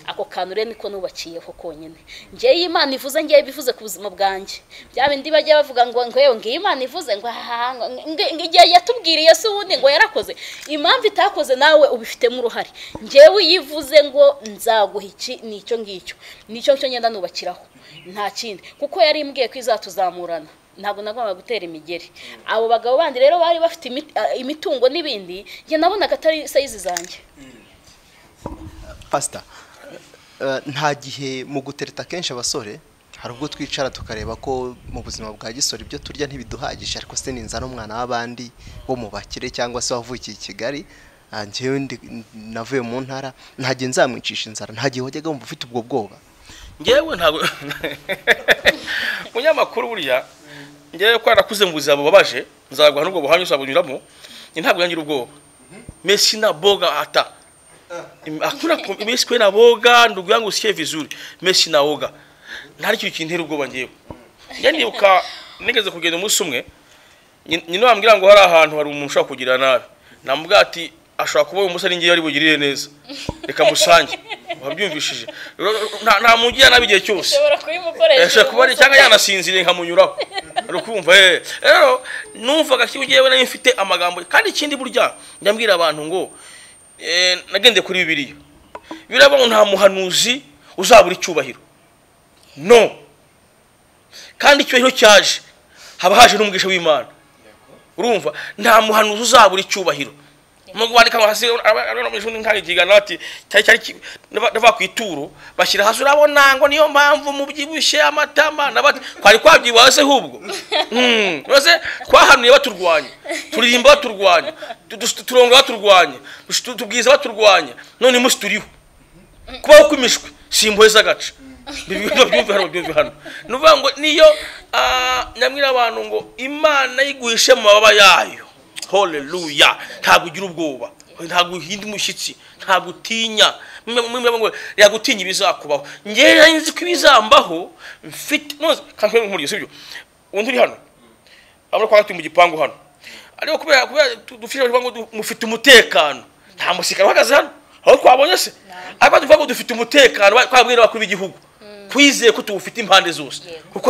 ako kantu rero niko nubakiyeho konyine ngewe imana ivuze ngewe bivuze ku buzima bwanjye bya bindi bajya bavuga ngo ngewe ngiyo imana ivuze ngo ahaha ngo- ngo- ngo igihe yatubwiriye se ubundi ngo yarakoze impamvu itakoze nawe ubifitemo uruhare ngewe iyo ivuze ngo nzaguha iki ni icyo ngicyo ni icyo ngicyo ngenda nubakiraho nta kindi kuko yari imbwiye ko izatuzamurana ntabwo nagombaga gutera imigeri abo bagabo bandi rero bari bafite imit- ah, imitungo n'ibindi njye nabonaga atari sayizi zanjye pasita eh, nta gihe mu gutereta akenshi abasore hari ubwo twicara tukareba ko mu buzima bwa gisore ibyo turya ntibiduhagije ariko se ninza n'umwana w'abandi bo mu bakire cyangwa se wavukiye i kigali ah, njyewe ndi- navuye mu ntara nta gihe nzamwicisha inzara nta gihe wajyaga wumva ufite ubwo bwoba ngewe ntabwo munyamakuru buriya ngewe ko narakuze mu buzima bubabaje nzaguha n'ubwo buhamya uzabunyuramo njye ntabwo yangira ubwoba mesi na boga ata Im- hakuna ku- mesi kwe na boga ndugu yangu usikie vizuri mesi na oga ntari kintu kintera ubwoba ngewe njye nibuka nigeze kugenda umunsi umwe nyi- nyina wambwira ngo hari ahantu hari umuntu ushobora kugirira nabi namubwira ati ashobora kuba uyu munsi ari ngewe ari bugirire neza reka musange wabyumvishije Rero, nta- nta muntu ugirira nabi igihe cyose ushobora kubimukoresha eshobora kuba ari cyangwa yanasinziriye nkamunyuraho ari ukumva eh rero numvaga ko ngewe nayo mfite amagambo kandi ikindi burya ndabwira abantu ngo eh, nagendeye kuri bibiliya bibiliya ngo nta muhanuzi uzabura icyubahiro no kandi icyubahiro cyaje haba haje n'umugisha w'imana urumva nta muhanuzi uzabura icyubahiro nubwo bandika ngo hasi abanyeshuri nk'igigano bati cyari cyari ki- nava- nava ku ituro bashyira hasi urabona ngo niyo mpamvu mubyibushye amatama na bati kwari kwabyibuha se hubwo uretse twahanuye baturwanya turirimba baturwanya turonga baturwanya tubwiza baturwanya none munsi turiho kubaho kw'imishwi si imbohe z'agace byumve hano byumve hano ni ukuvuga ngo niyo nyamwira abantu ngo imana yiguhishe mu mababa yayo horeruya ntabwo ugira ubwoba ntabwo uhinda umushyitsi ntabwo utinya yagutinya ibizakubaho ngewe nzi ko ibizambaho mfite kandi nk'umurizo sibyo undi uri hano urabona ko hagati mu gipangu hano ariko kubera kubera dufite ngo mufite umutekano nta musirikare uhagaze hano aho twabonye se ariko tuvuga ngo dufite umutekano twabwiye n'abakuru b'igihugu twizeye ko tuwufite impande zose kuko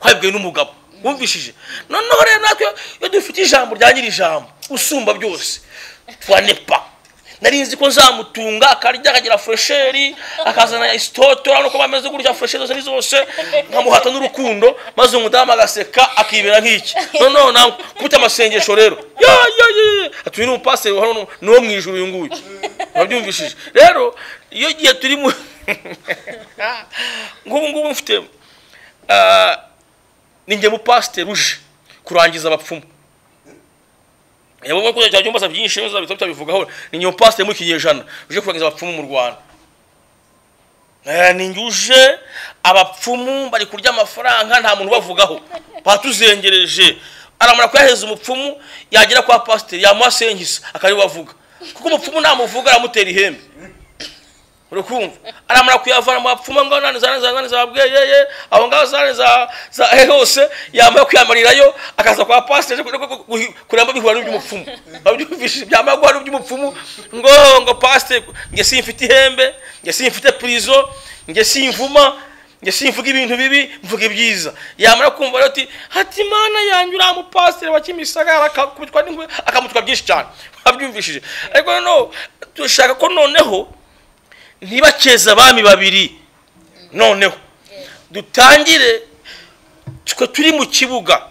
twabibwiwe n'umugabo wumvishije noneho rero natwe iyo dufite ijambo rya nyiri ijambo usumba byose twanepa nari nzi ko nzamutunga akarya akagira furesheri akazana isitoto urabona ko bameze gutya furesheri zose zose nkamuhata n'urukundo maze umudamu agaseka akibera nk'iki noneho nawe kubita amasengesho rero atuye n'umupasiteri hano ni uwo mu ijoro uyu nguyu urabyumvishije rero iyo gihe turi mu ngubu ngubu mfite ni njye mupasiteri uje kurangiza abapfumu yabonye ko cyangwa byumba byinshi neza bitatu bivugaho ni nyo pasite mu kinyejana uje kurangiza abapfumu mu Rwanda eh ni njuje abapfumu bari kurya amafaranga nta muntu bavugaho batuzengereje aramara kuyaheza umupfumu yagera kwa pasiteri yamuhasengisa akari bavuga kuko umupfumu ntamuvuga aramutera ihembe urukumva aramara kuyavana mu bapfumu ngo nani za nani za bweyeye abo ngabo za nani za za hose yamara kuyamarirayo akaza kwa pasiteri kuramba bihura n'iby'umupfumu babyumvishije byamara guhura n'iby'umupfumu ngo ngo pasiteri nge simfite ihembe nge simfite purizo nge simvuma nge simvuga ibintu bibi mvuga ibyiza yamara kumva rero ati hati mana yanjye uriya mupasiteri wa kimisagara akakubitwa n'ingwe akamutwa byinshi cyane babyumvishije ariko noneho dushaka ko noneho ntibakeze abami babiri noneho dutangire twe turi mu kibuga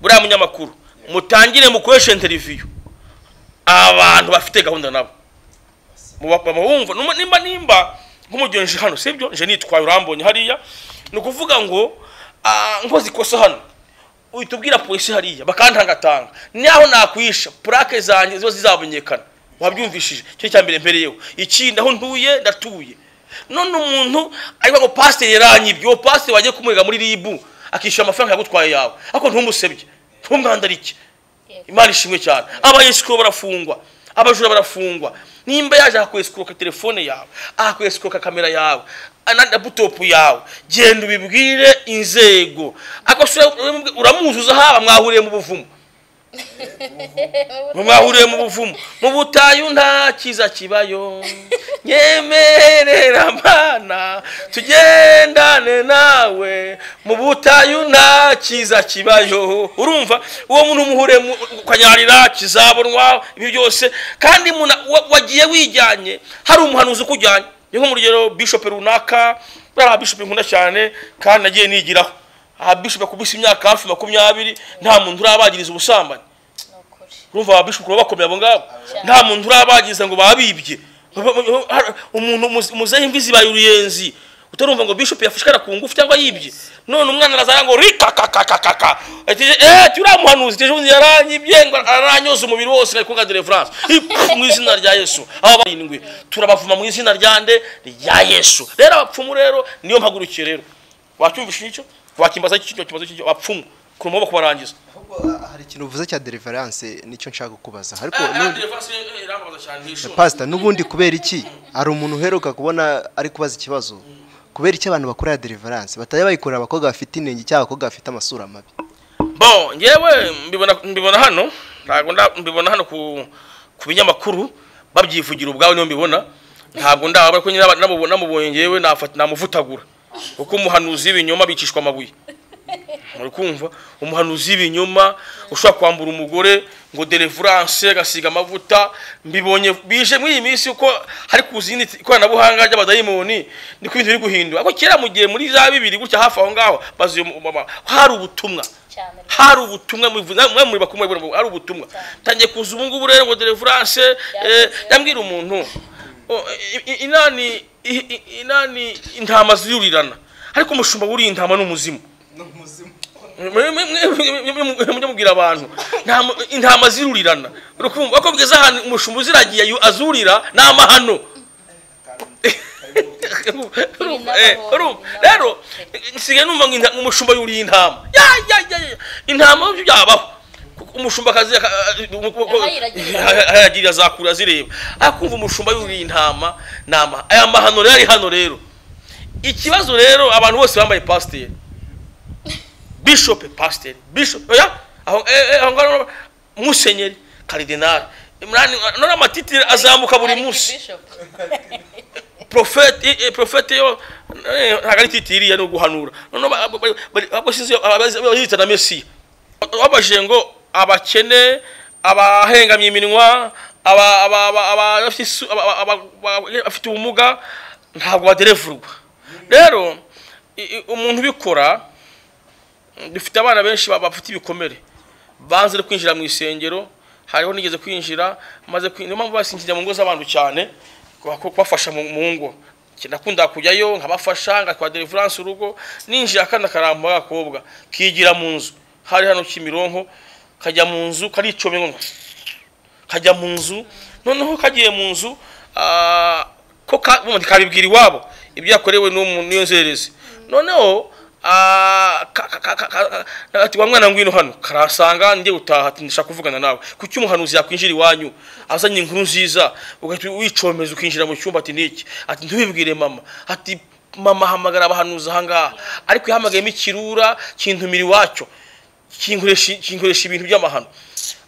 buriya munyamakuru mutangire mukoreshe interiviyu abantu bafite gahunda nabo bumva nimba nimba nk'umugenzi hano sibyo nje nitwaye urambonye hariya ni ukuvuga ngo nkoze ikosa hano uhita ubwira polisi hariya bakantangatanga naho nakwisha purake zanjye ziba zizamenyekana wabyumvishije cyo cya mbere mbereyeho ikindi aho ntuye ndatuye none umuntu ariko ngo pasiteri yaranyibye uwo pasiteri wagiye kumurega muri ribu akishyura amafaranga yagutwaye yawe ariko ntumusebye ntumwandarike imana ishimwe cyane abayesikuru barafungwa abajura barafungwa nimba yaje akakwesikuroka telefone yawe akakwesikuroka kamera yawe laputopu yawe genda ubibwire inzego uramuzuza haba mwahuriye mu buvumo mwahuriye mu buvumo mu butayu nta cyiza kibayo nyemerera mana tugendane nawe mu butayu nta cyiza kibayo urumva uwo muntu umuhuriye ukanyarira kizabonwa ibi byose kandi wagiye wijyanye hari umuhanuzi ukujyanye ni nk'umurugero bishopu runaka buriya bishopu nkunda cyane kandi nagiye nigiraho aha bishopu akubise imyaka hafi makumyabiri nta muntu urabagiriza ubusambanyi urumva ababishopu bakomeye abo ngabo nta muntu urabagiriza ngo babibye umuntu muzehe imvi zibaye uruyenzi utarumva ngo bishopu yafashwe ku ngufu cyangwa yibye none umwana arazana ngo rikakakakakaka ati uriya muhanuzi ejo bundi yaranyibye ngo aranyoza umubiri wose ngo ayikunga dereferanse mu izina rya yesu aba barindwi turabavuma mu izina rya nde rya yesu rero abapfumu rero niyo mpagurukiye rero wacyumvisha icyo wakimbaza icyo kibazo cy'icyo abapfumu ku maboko barangiza hari ikintu uvuze cya deliverance nicyo nshaka kubaza ariko pasita n'ubundi kubera iki hari umuntu uheruka kubona ari kubaza ikibazo kubera icyo abantu bakora ya deliverance batajya bayikorera abakobwa bafite inenge cyangwa abakobwa bafite amasura mabi bo ngewe mbibona hano ntabwo mbibona hano ku binyamakuru babyivugira ubwawe niyo mbibona ntabwo ndabona ko namubonye ngewe namuvutagura kuko umuhanuzi w'ibinyoma bicishwa amabuye muri kumva umuhanuzi w'ibinyoma ushobora kwambura umugore ngo deliverance agasiga amavuta mbibonye bije muri iyi minsi uko hari ku zindi ikoranabuhanga ry'abadayimoni niko ibintu biri guhindura ariko kera mu gihe muri za bibiri gutya hafi aho ngaho bazi mama hari ubutumwa hari ubutumwa mwe muri bakumwe hari ubutumwa tangiye kuza ubu ngubu rero ngo deliverance ndambwira umuntu inani inani intama zirurirana ariko umushumba wuriye intama ni umuzimu mujye mubwira abantu nta mu- intama zirurirana urukumva ko bwiza ahantu umushumba uziragiye ayu- azurira ni amahano Urumva, eh, urumva. rero nsigaye numva ngo inta- umushumba yuriye intama Ya, ya, ya, ya. intama byo byabaho Kuko umushumba akazi aka- umu- uku- uku- Ahayiragirira. aha- ahayagirira azakura azireba akumva umushumba yuriye intama nama aya mahano rero ari hano rero ikibazo rero abantu bose bambaye pasiteri bishop pasteur bishop oya aho eh, eh, aho ngaho musenyeri cardinal imrani none amatitire azamuka buri munsi profete eh, eh, profete yo eh, ntabwo ari titire iriya ni uguhanura none ahubwo sinzi abazita na mesiya wabajije ngo abakene abahengamye iminwa aba- aba- aba- aba- abafite isu- aba- aba- aba- aba- abafite ubumuga ntabwo baderevurwa rero i- i- umuntu ubikora dufite abana benshi ba- bafite ibikomere banze no kwinjira mu isengero hariho nigeze kwinjira maze kwinjira mpamvu basinzira mu ngo z'abantu cyane kuba- ku- kubafasha mu mu ngo nakunda kujyayo nkabafasha ngakora deliverance urugo ninjira akana karamba agakobwa kigira mu nzu hari hano Kimironko kajya mu nzu karicomye ngo kajya mu nzu noneho kagiye mu nzu ah, ko ka- ubundi kabibwira iwabo ibyo yakorewe n'uwo mu- n'iyo nzererezi noneho ah, ka- ka- ka- ka- ka- ati wa mwana ngwino hano karasanga njye utaha ati ndashaka kuvugana nawe kuki umuhanuzi yakwinjira iwanyu azanye inkuru nziza ugahita wicomeza ukinjira mu cyumba ati niki ati ntubibwire mama ati mama hamagara abahanuzi ahangaha ariko yahamagayemo ikirura kintumira iwacyo kinkoresha kinkoresha ibintu by'amahano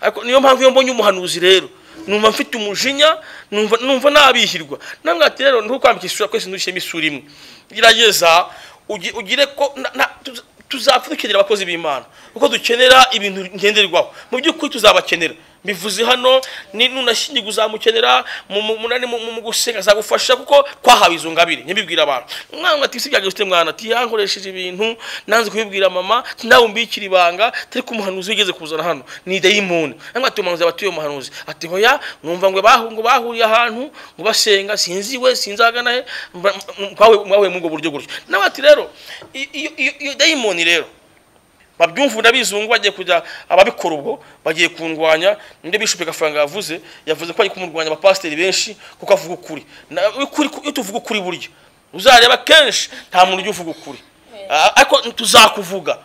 ariko niyo mpamvu iyo mbonye umuhanuzi rero numva mfite umujinya numva numva nabihirwa namwe ati rero ntukwambika isura kwese ntushyiremo isura imwe gerageza ugi- ugire ko na- na- tuz- tuzapfa dukenera abakozi b'imana kuko dukenera ibintu ngenderwaho mu by'ukuri tuzabakenera mbivuze hano ni nunashyingirwa uzamukenera mu mu- munani mu mu- mu gusenga azagufasha kuko twahawe izo ngabire nyabibwira abantu mwana ati si byageze ufite mwana ati yankoresheje ibintu nanze kubibwira mama ati nawe umbikira ibanga turi ko umuhanuzi wigeze kuzana hano ni dayimoni namwe ati umuhanuzi aba atuye umuhanuzi ati hoya mwumva ngo bahu- ngo bahuriye ahantu ngo basenga sinzi we sinzi ahagana he mba- m- mwahuye mwahuye muri ubwo buryo gutyo nawe ati rero i- iyo- iyo iyo dayimoni rero babyumva n'abizungu bagiye kujya ababikora ubwo bagiye kundwanya nibyo bishope gafaranga yavuze yavuze ko ari kumurwanya abapasiteri benshi kuko avuga ukuri Na- ukuri- iyo tuvuga ukuri burya uzareba kenshi nta muntu ujya uvuga ukuri Ah, ariko tuzakuvuga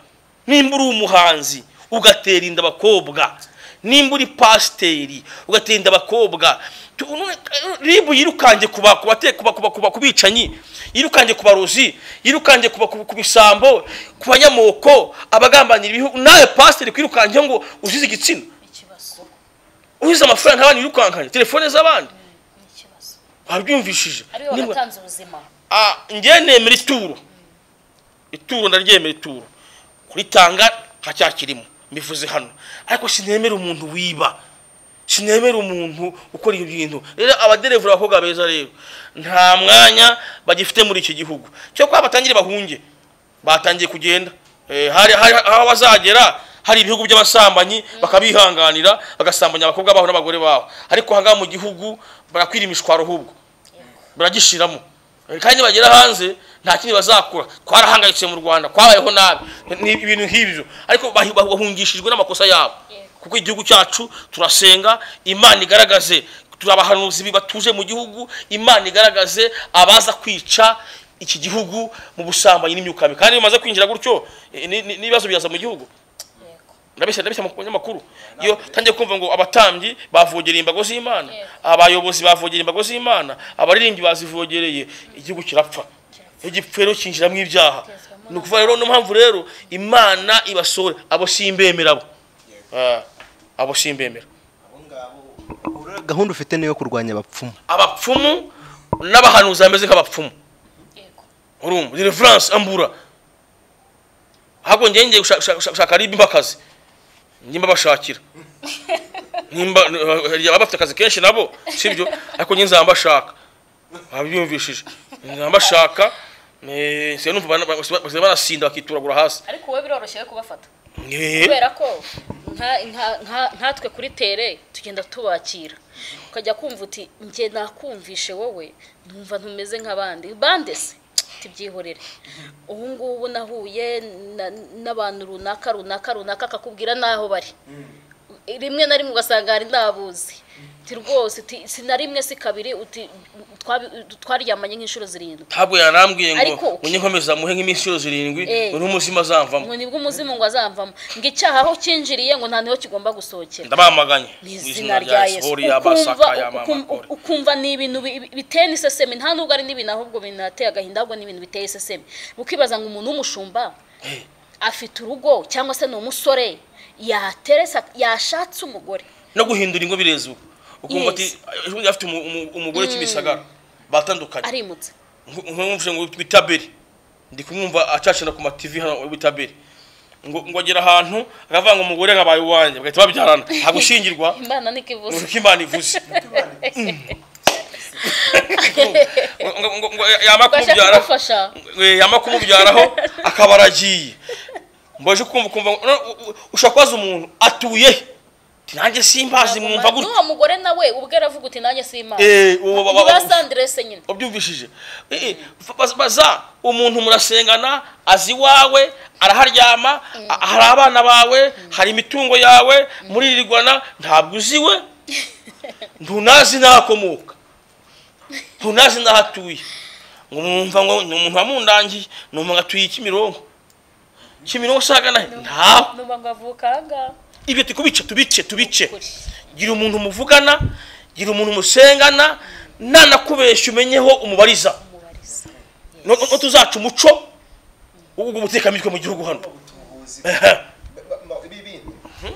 nimba uri umuhanzi ugatera inda abakobwa nimba uri pasiteri ugatera inda abakobwa Tu- none- ribu yirukange kuba kuba kuba kuba kuba kubicanyi yirukange ku barozi yirukange kuba ku bisambo ku banyamoko abagambanira ibihugu nawe pasiteri kwirukange ngo uzize igitsina uzize amafaranga abana yirukankanye telefone z'abandi wabyumvishije ariwe Nimba- watanze ubuzima Ah, njye nemera ituro ituro ndaryemera ituro kuritanga nta cyaha kirimo mbivuze hano ariko sinemera umuntu wiba sinemera umuntu ukora ibyo bintu rero abaderevura abakobwa beza rero nta mwanya bagifite muri iki gihugu cyo kuba batangire bahunge batangiye kugenda Eh, hari hari- aho bazagera hari ibihugu by'abasambanyi bakabihanganira bagasambanya abakobwa baho n'abagore babo ariko ahangaha mu gihugu barakwira imishwaro ahubwo baragishiramo kandi bagera hanze nta kindi bazakura twarahangayitse mu rwanda kwabayeho nabi ni ibintu nk'ibyo ariko bahi- bahungishijwe n'amakosa yabo kuko igihugu cyacu turasenga imana igaragaze turi abahanuzi bi- batuje mu gihugu imana igaragaze abaza kwica iki gihugu mu busambanyi n'imyuka mibi kandi bimaze kwinjira gutyo eh, ni- ni- n'ibibazo byaza mu gihugu ndabeshya ndabeshya mu banyamakuru iyo tangiye kumva ngo abatambyi bavogera imbago z'imana abayobozi bavogera imbago z'imana abaririmbyi bazivogereye igihugu kirapfa iyo gipfuye rero kinjiramo ibyaha ni ukuvuga rero no mpamvu rero imana ibasore abo simbemera abo Ah, abo simbemera gahunda ufite niyo kurwanya abapfumu abapfumu n'abahanuzi bameze nk'abapfumu urumva deliverance ambura ahubwo njyewe ngiye gushaka- gushaka gushaka aribi mbakazi nimba bashakira nimba hari ababa bafite akazi kenshi nabo sibyo ariko njye nzaba mbashaka babyumvishije nzaba mbashaka eh, siya numva bana- basiba- basiba banasinda bakituragura hasi ariko wowe biroroshye kubafata Eh, kubera ko nka- nka- nka- nkatwe kuri tere tugenda tubakira ukajya kumva uti njye nakumvishe wowe numva ntumeze nk'abandi bande se ibyihorere ubu ngubu nahuye n'abantu runaka runaka runaka akakubwira n'aho bari rimwe na rimwe ugasanga hari ndabuzi rwose na rimwe si kabiri twaryamanye nk'inshuro zirindwi ntabwo yarambwiye Ariko ngo uki- unyekomeza muhe nk'iminsi inshuro zirindwi Eh. uri umuzima azamvamo ngo nibwo umuzimu ngo azamvamo ngo icyaha aho kinjiriye ngo nta niho kigomba gusohokera ndabamaganye mu mu izina rya yesu ukumva yabasaka ukum- yamamagore ukumva ni ibintu bi- biteye n'iseseme nta nubwo ari n'ibintu ahubwo binateye agahinda ahubwo ni ibintu biteye iseseme ukibaza ngo umuntu w'umushumba afite urugo cyangwa se ni umusore yateresa yashatse umugore no guhindura ingo bireza ubu ukumva ati Yes. ejo afite umu- umu- umugore kimisagara batandukanye arimutse nkumvise ngo witwa itaberi ndi kumwumva acacana ku mativi hano witwa itaberi ngo ngo agera ahantu akavanga umugore nkabaye uwanjye bagahita babyarana ntabwo ushingirwa imana niko ni ivuze uko imana ivuze ngo ngo- ngo yamara twashaka kumubyara kumufasha we, yamara kumubyaraho akaba aragiye mbaje kumva kumva ngo, no, u- u- ushobora kubaza umuntu atuye he? Ati, nanjye simbazi mwumva gutya n'uwo mugore nawe ubwe aravuga uti nanjye si imana Eh, uwo ba- ba- ntiba sanderese nyine wabyumvishije Eh, eh, baz- baza umuntu murasengana azi iwawe araharyama a- hari abana bawe hari imitungo yawe muririrwana ntabwo uziwe ntunazi n'ahakomoka ntunazi n'aho atuye ngo mwumva ngo ni umuntu wamundangiye numva ngo atuye kimironko kimironko usagana he ntawe nuba ngo avuka ahangaha ibyo tukubice tubice tubice Ukuri. gira umuntu muvugana gira umuntu musengana nanakubeshya umenyeho umubariza umubariza No- no- no tuzaca umuco wo guteka mitwe mu gihugu hano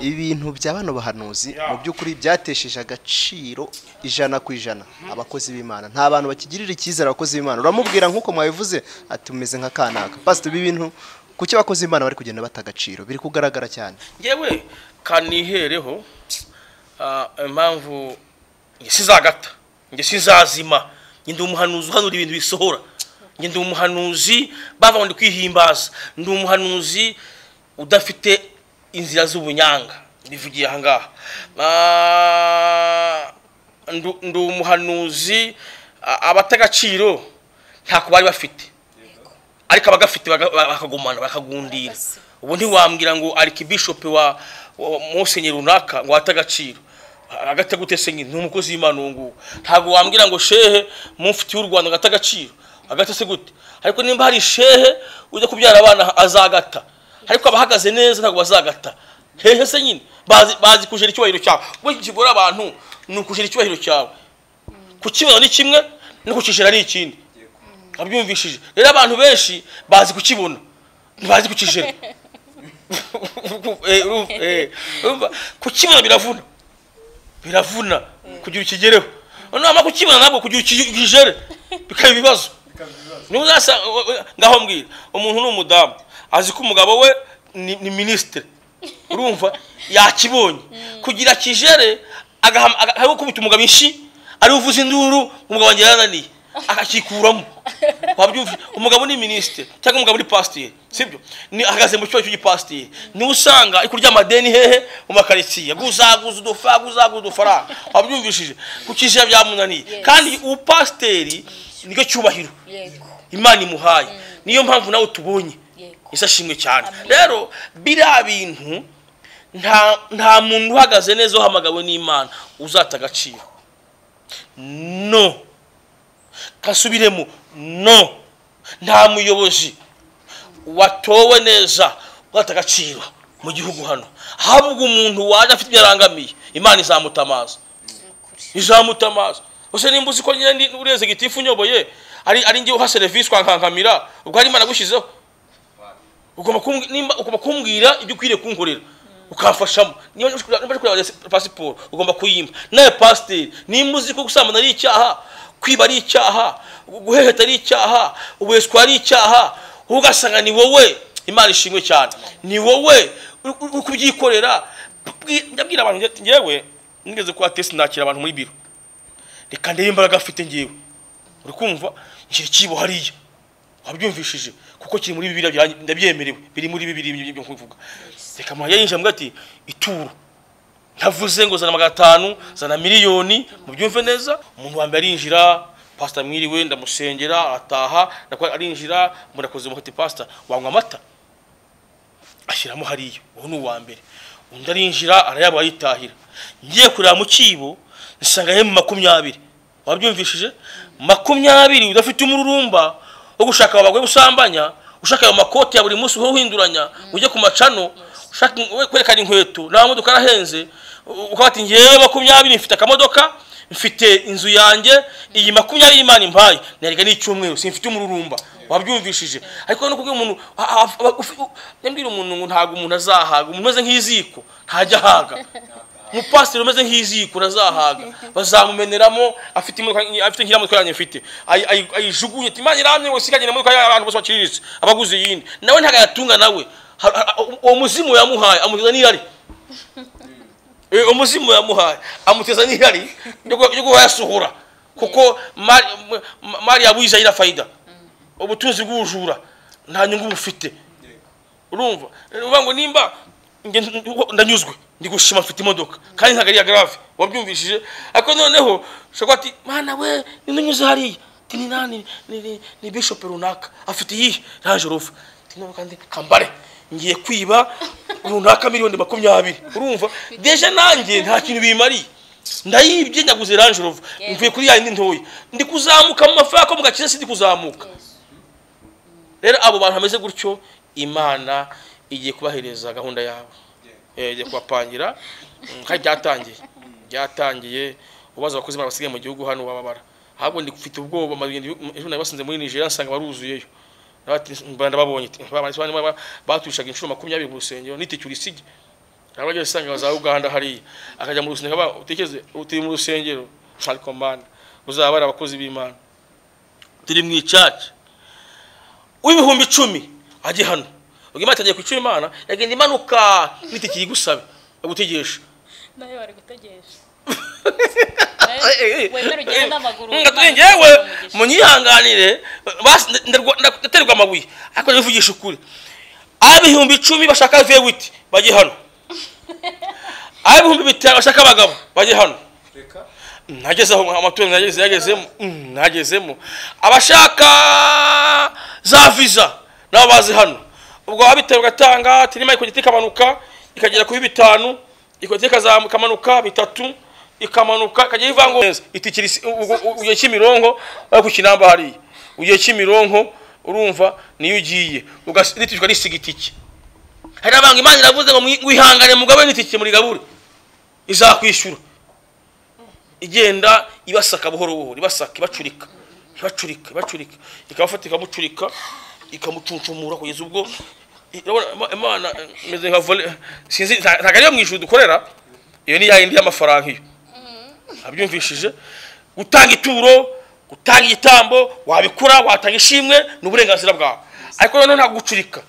ibi bintu bya bano bahanuzi mu by'ukuri byatesheje agaciro ijana ku ijana abakozi b'imana nta bantu bakigirira icyizere abakozi b'imana uramubwira nk'uko mwabivuze ati umeze nka kanaka pasite ibi bintu kuki abakozi b'imana bari kugenda bata agaciro biri kugaragara cyane yewe kanihereho ah, impamvu nge sizagata nge sizazima nge ndi umuhanuzi uhanura ibintu bisohora nge ndi umuhanuzi bava ngo ndi kwihimbaza ndi umuhanuzi udafite inzira z'ubunyanga ndivugiye aha ngaha Ah, ndu- ndi umuhanuzi ah, abata agaciro ntako bari bafite ariko abagafite baga- bakagumana bakagundira ubu ntiwambwira ngo arikibishope wa wa- musenyeri runaka ngo ate agaciro agate gute se nyine ni umukozi w'imana uwo nguwo ntabwo wambwira ngo shehe mufiti w'u rwanda ngo ate agaciro agate se gute ariko nimba hari shehe ujya kubyara abana azagata ariko abahagaze neza ntabwo bazagata hehe se nyine bazi bazi kujera icyubahiro cyawe ubwo kigora abantu ni ukujera icyubahiro cyawe kukibona ni kimwe no kukijera ni ikindi abyumvishije rero abantu benshi bazi kukibona ntibazi kukijera Eh, urumva- eh, urumva, kukibona biravuna biravuna kugira ukigereho namara kukibona ntabwo kugira ukijere bikaba ibibazo niba uzasa ngaho mbwira umuntu ni umudamu azi ko umugabo we ni ni minisitiri urumva yakibonye kugira kijere agahama- aga- ari gukubita umugabo inshi ariwe uvuza induru umugabo wanjye yarananiye akakikuramo wabyumva umugabo ni minisitiri cyangwa umugabo ni pasiteri sibyo ni ahagaze mu cyumba cy'igipasiteri niwe usanga ari kurya amadeni hehe mu makaritsiye guzaguza udufaranga guzaguza udufaranga wabyumvishije kukijera byamunaniye kandi ubupasiteri nicyo cyubahiro yego imana imuhaye niyo mpamvu nawe tubonye Yego. isashimwe cyane rero biriya bintu nta nta muntu uhagaze neza uhamagawe n'imana uzata agaciro no kasubiremo no nta muyobozi watowe neza uzata agaciro mu gihugu hano habwa umuntu waje afite ibyo arangamiye imana izamutamaza izamutamaza ese nimba uzi ko nyine ndi ureze gitifu nyoboye ari ari njye uha serivisi wankankamira ubwo hari imana gushyizeho ugomba kumbwi- nimba- ugomba kumbwira ibyo ukwiriye kunkorera ukamfashamo niba uje kureba- niba uje kureba pasiporo ugomba kuyimpa nawe pasiteri nimba uzi ko gusambana ari icyaha kwiba ari icyaha guheheta ari icyaha ubuheswa ari icyaha ugasanga ni wowe imana ishimwe cyane ni wowe uri- uri uri kubyikorera Bwi- ndabwira abantu njye- njyewe nigeze kuba tesi nakira abantu muri biro reka ndebe imbaraga afite njyewe uri kumva nshyira ikibo hariya wabyumvishije kuko kiri muri bibiri byanjye ndabyemerewe biri muri bibiri ibyo byo kuvuga reka muhajya yinjira mbwa ati ituro ntavuze ngo zana magana atanu zana miliyoni mubyumve neza umuntu wa mbere arinjira pasita mwiriwe ndamusengera ataha nakora arinjira murakoze muhati pasita wanywa amata ashyiramo hariya uwo ni uwa mbere undi arinjira arayabura yitahira ngiye kureba mu kibo nsanga yari mu makumyabiri wabyumvishije makumyabiri udafite umururumba wo gushaka abagore usambanya ushaka ayo makoti ya buri munsi uhora uhinduranya ujye ku macano ushaka kwerekana inkweto nta modoka arahenze ukaba ati ngewe makumyabiri mfite akamodoka mfite inzu yanjye iyi makumyabiri y'imana impaye narega n'icyumweru simfite umururumba wabyumvishije ariko no kubwira umuntu ndabwira umuntu ngo ntabwo umuntu azahaga umuntu umeze nk'iziko ntajya ahaga umupasiteri umeze nk'iziko ntazahaga bazamumeneramo afite imodoka afite nk'iriya modoka yanjye mfite ayijugunye ati imana iramye ngo sikagire imodoka y'abantu bose baciriritse abaguze iyindi nawe ntabwo ayatunga nawe uwo muzimu yamuhaye amugeza n'irari umuzimu yamuhaye amuteza n'ihari ryo kuyasohora kuko mari yabuyiza yira fayida ubutunzi bw'ubujura nta nyungu bufite urumva uvuga ngo nimba ndanyuzwe ndi gushima mfite imodoka kandi ntabwo ari iya garave wabyumvishije ariko noneho ushobora ati mwana we ntinyuze hariya ni nani ni bishopu runaka afite iyihe ntaje uruva kandi kambare ngiye kwiba runaka miliyoni makumyabiri urumva deje nanjye nta kintu bimariye ndayibye nyaguze ranje uruva mvuye kuri yayindi ntoya ndi kuzamuka mu mafaranga ko mugakiza sindi kuzamuka rero abo bantu bameze gutyo imana igiye kubahereza gahunda yabo igiye kubapangira kandi byatangiye byatangiye ubaza abakozi basigaye mu gihugu hano wababara ahubwo ndi gufite ubwoba ejo nari basinze muri nigeria nsanga baruzuyeyo mbanda babonye batushaga inshuro makumyabiri mu rusengero niticyura isige abajya usanga za uganda hariya akajya mu rusengero utekereze turi mu rusengero ariko mana uzaba ari abakozi b'imana turi mu icaca w'ibihumbi icumi ajye hano ubwo imana itangiye ku icumi imana yagenda imanuka nitikiye igusabe gutegesha nayo bari gutegesha ngewe munyihanganire ndaterwa amabuye ariko nivugisha ukuri ab'ibihumbi icumi bashaka vewiti bajye hano ab'ibihumbi bitanu bashaka abagabo bajye hano nagezeho amatungo yagezemo nagezemo abashaka za viza nabo bazi hano ubwo wabitewe ugatanga tirima ikogiti ikamanuka ikagera kuri bitanu ikogiti ikamanuka bitatu ikamanuka ikajya ivanga neza itikira ugiye kimironko ariko kinamba hariya ugiye kimironko urumva niyo ugiye ugaritijwe n'isiga itike hari abantu imana iravuze ngo wihangane mugabe n'itike muri gabure izakwishyura igenda ibasaka buhoro buhoro ibasaka ibacurika ibacurika ibacurika ikabafata ikamucurika ikamucuncumura kugeza ubwo imana imeze nka vole sinzi ntabwo ariyo mu ijuru dukorera iyo ni ya yindi y'amafaranga iyo abyumvishije gutanga ituro gutanga igitambo wabikora watanga ishimwe ni uburenganzira bwawe ariko noneho ntabwo gucurika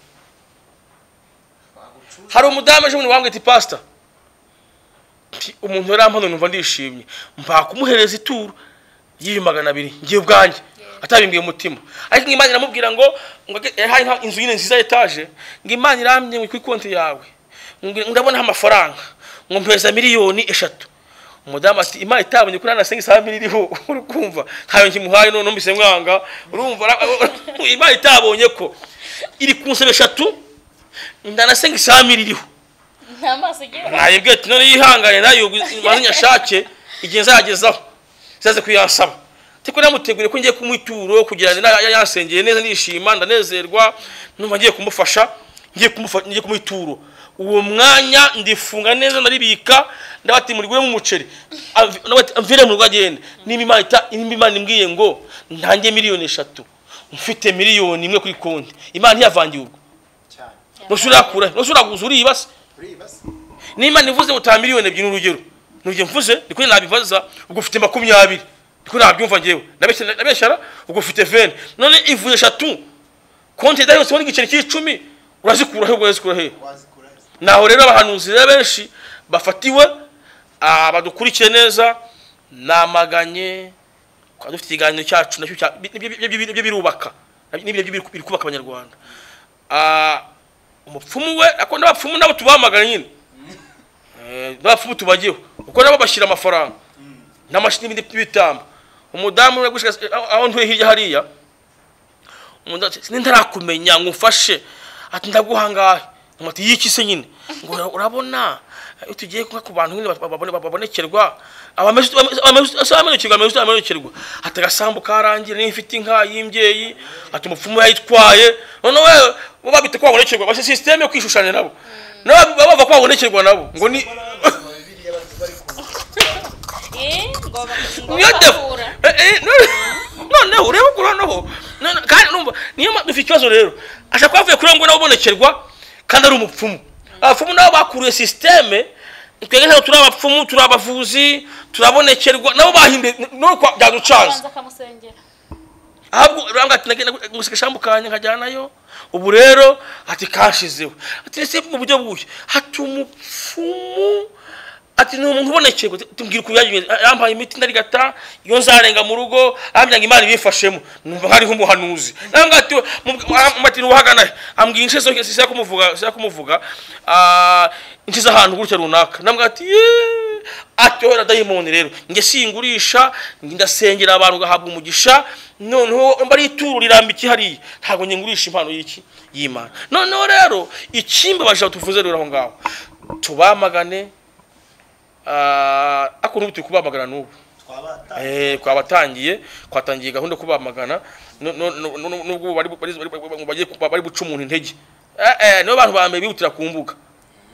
hari umudamu ejo bundi wambwira ati pasita umuntu yari ampano numva ndishimye mba kumuhereza ituro y'ibihumbi magana abiri ngiye ubwanjye atabimbwiye umutima ariko imana iramubwira ngo yahaye inzu nyine nziza etaje ngo imana iramye ngo kuri konti yawe ndabonaho amafaranga ngo mpereza miliyoni eshatu umudamu ati imana itabonye kuri anasenga isaha mbiri iriho uri kumva ntayo nkimuhaye none numvise mwanga urumva imana itabonye ko iri ku nsebe eshatu ndanasenga isaha mbiri iriho nayibwiye ati none yihangane nayo maze nyashake igihe nzayagezaho zaze kuyansaba ariko namutegure ko ngiye kumuha ituro kugira ngo yansengeye neza nishima ndanezerwa numva ngiye kumufasha ngiye kumuha ituro uwo mwanya ndifunga neza naribika ndabati muriguremo umuceri mvire mu rugo agenda nimba imana nimba imana imbwiye ngo ntange miliyoni eshatu mfite miliyoni imwe kuri konti imana ntiyavangiye urwo ntose urakura ntose uraguza uribase n'imana ivuze ngo miliyoni ebyiri urugero nujye mvuze ni kuri nabibaza ubwo ufite makumyabiri ni kuri nabyumva ngewe nabeshyara ubwo ufite veni none ivuye eshatu konti idaherutseho n'igiceri cy'icumi urazikura he urazikura he naho rero abahanuzi rero benshi bafatiwe badukurikiye neza namaganye twari dufite ikiganiro cyacu nacyo nibyo birubaka nibyo biri kubaka abanyarwanda umupfumu we ako n'abapfumu nabo tubamagana nyine n'abapfumu tubageho kuko nabo bashyira amafaranga n'ibindi bitamba umudamu uri gushika aho ntuye hirya hariya umudamu ati ntitarakumenya ngo ufashe ati ndaguhangahe umuti y'iki se nyine ngo ura- urabona iyo tugiye kunywa ku bantu nyine babone- babonekerwa abameze amenyekirwa ameze amenyekirwa ati agasambu karangira niba ifite inka y'imbyeyi ati umupfumu yayitwaye none we bo babita ko babonekerwa bashyize sisiteme yo kwishushanya nabo nabo bava ko babonekerwa nabo ngo ni niyo defu noneho urebe ko noneho none- kandi numva niyo mpamvu dufite ikibazo rero ashaka kuba avuye kuri we ngo nawe ubonekerwa kandi ari umupfumu abapfumu nabo bakuriye sisiteme twebwe ntabwo turi abapfumu turi abavuzi turabonekerwa nabo bahimbe none kwa- byaducanze abanza akamusengera ahubwo urambwa ati nagenda gusika ishambu kanya nkajyanayo ubu rero ati kashizeho ati ese mu buryo buhe hati umupfumu ati ni umuntu ubonekerwa Ati, tumbwira ukuntu yagenze yambaye imiti ndarigata iyo nzarenga mu rugo ambwira ngo imana ibifashemo numva nk'ariho umuhanuzi nambwa ati we, mu- ah, mu- ati uwahagana he ambwira inshe zose sisa kumuvuga sisa kumuvuga ah, inshe z'ahantu gutya runaka nambwa ati yeee atyohera dayimoni rero njye singurisha njye ndasengera abantu ugahabwa umugisha noneho mba ari ituro rirambitse hariya ntabwo njye ngurisha impano y'iki y'imana noneho rero ikimbabaje tuvuze rero aho ngaho tubamagane ah, ako n'ubu turi kubamagana n'ubu Eh, kwabatangiye kwatangiye gahunda yo kubamagana no- no- no- no- nubwo bari bari- bari- bari- bagiye kuba- bari buca umuntu intege Eh, eh, nibo bantu ba mbere bihutira ku mbuga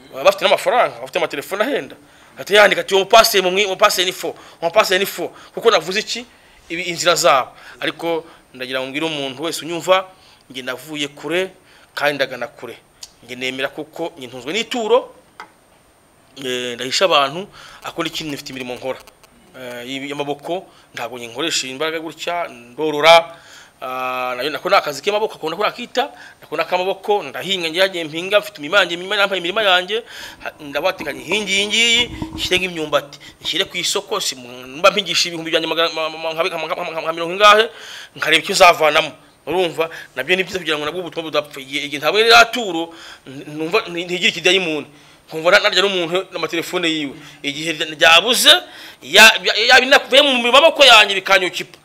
baba bafite n'amafaranga bafite amatelefone ahenda ati yandika ati umupaseri mumwe umupaseri ni fo umupaseri ni fo kuko navuze iki ibi inzira zabo ariko ndagira ngo mbwire umuntu wese unyumva njye navuye kure kandi ndagana kure njye nemera kuko njye ntunzwe n'ituro Eh, ndahisha abantu akora ikintu ifite imirimo nkora Eh, iyi- y'amaboko ntabwo nkoresha imbaraga gutya ndorora Ah, nayo nako ni akazi k'amaboko akunda kurakita nako ni ak'amaboko ndahinga njye yagiye mpinga mfite imirima yanjye imirima yambaye imirima yanjye ha- ndabatekanye hingi iyi ngiyi nshyire nk'imyumbati nshyire ku isoko si mba mpingisha ibihumbi byanjye magana- ma- ma- ma- nka nka- nka mirongo ingahe nkareba icyo zavanamo urumva nabyo ni byiza kugira ngo nabwo ubutumwa budapfa igihe igihe ntabwo ririya turo n- numva n- ntigire ikidayimoni nkumva na- narya n'umuntu n'amatelefone yiwe igihe rya- ryabuze ya- ya- ya- binakuye mu maboko yanjye bikanyukipa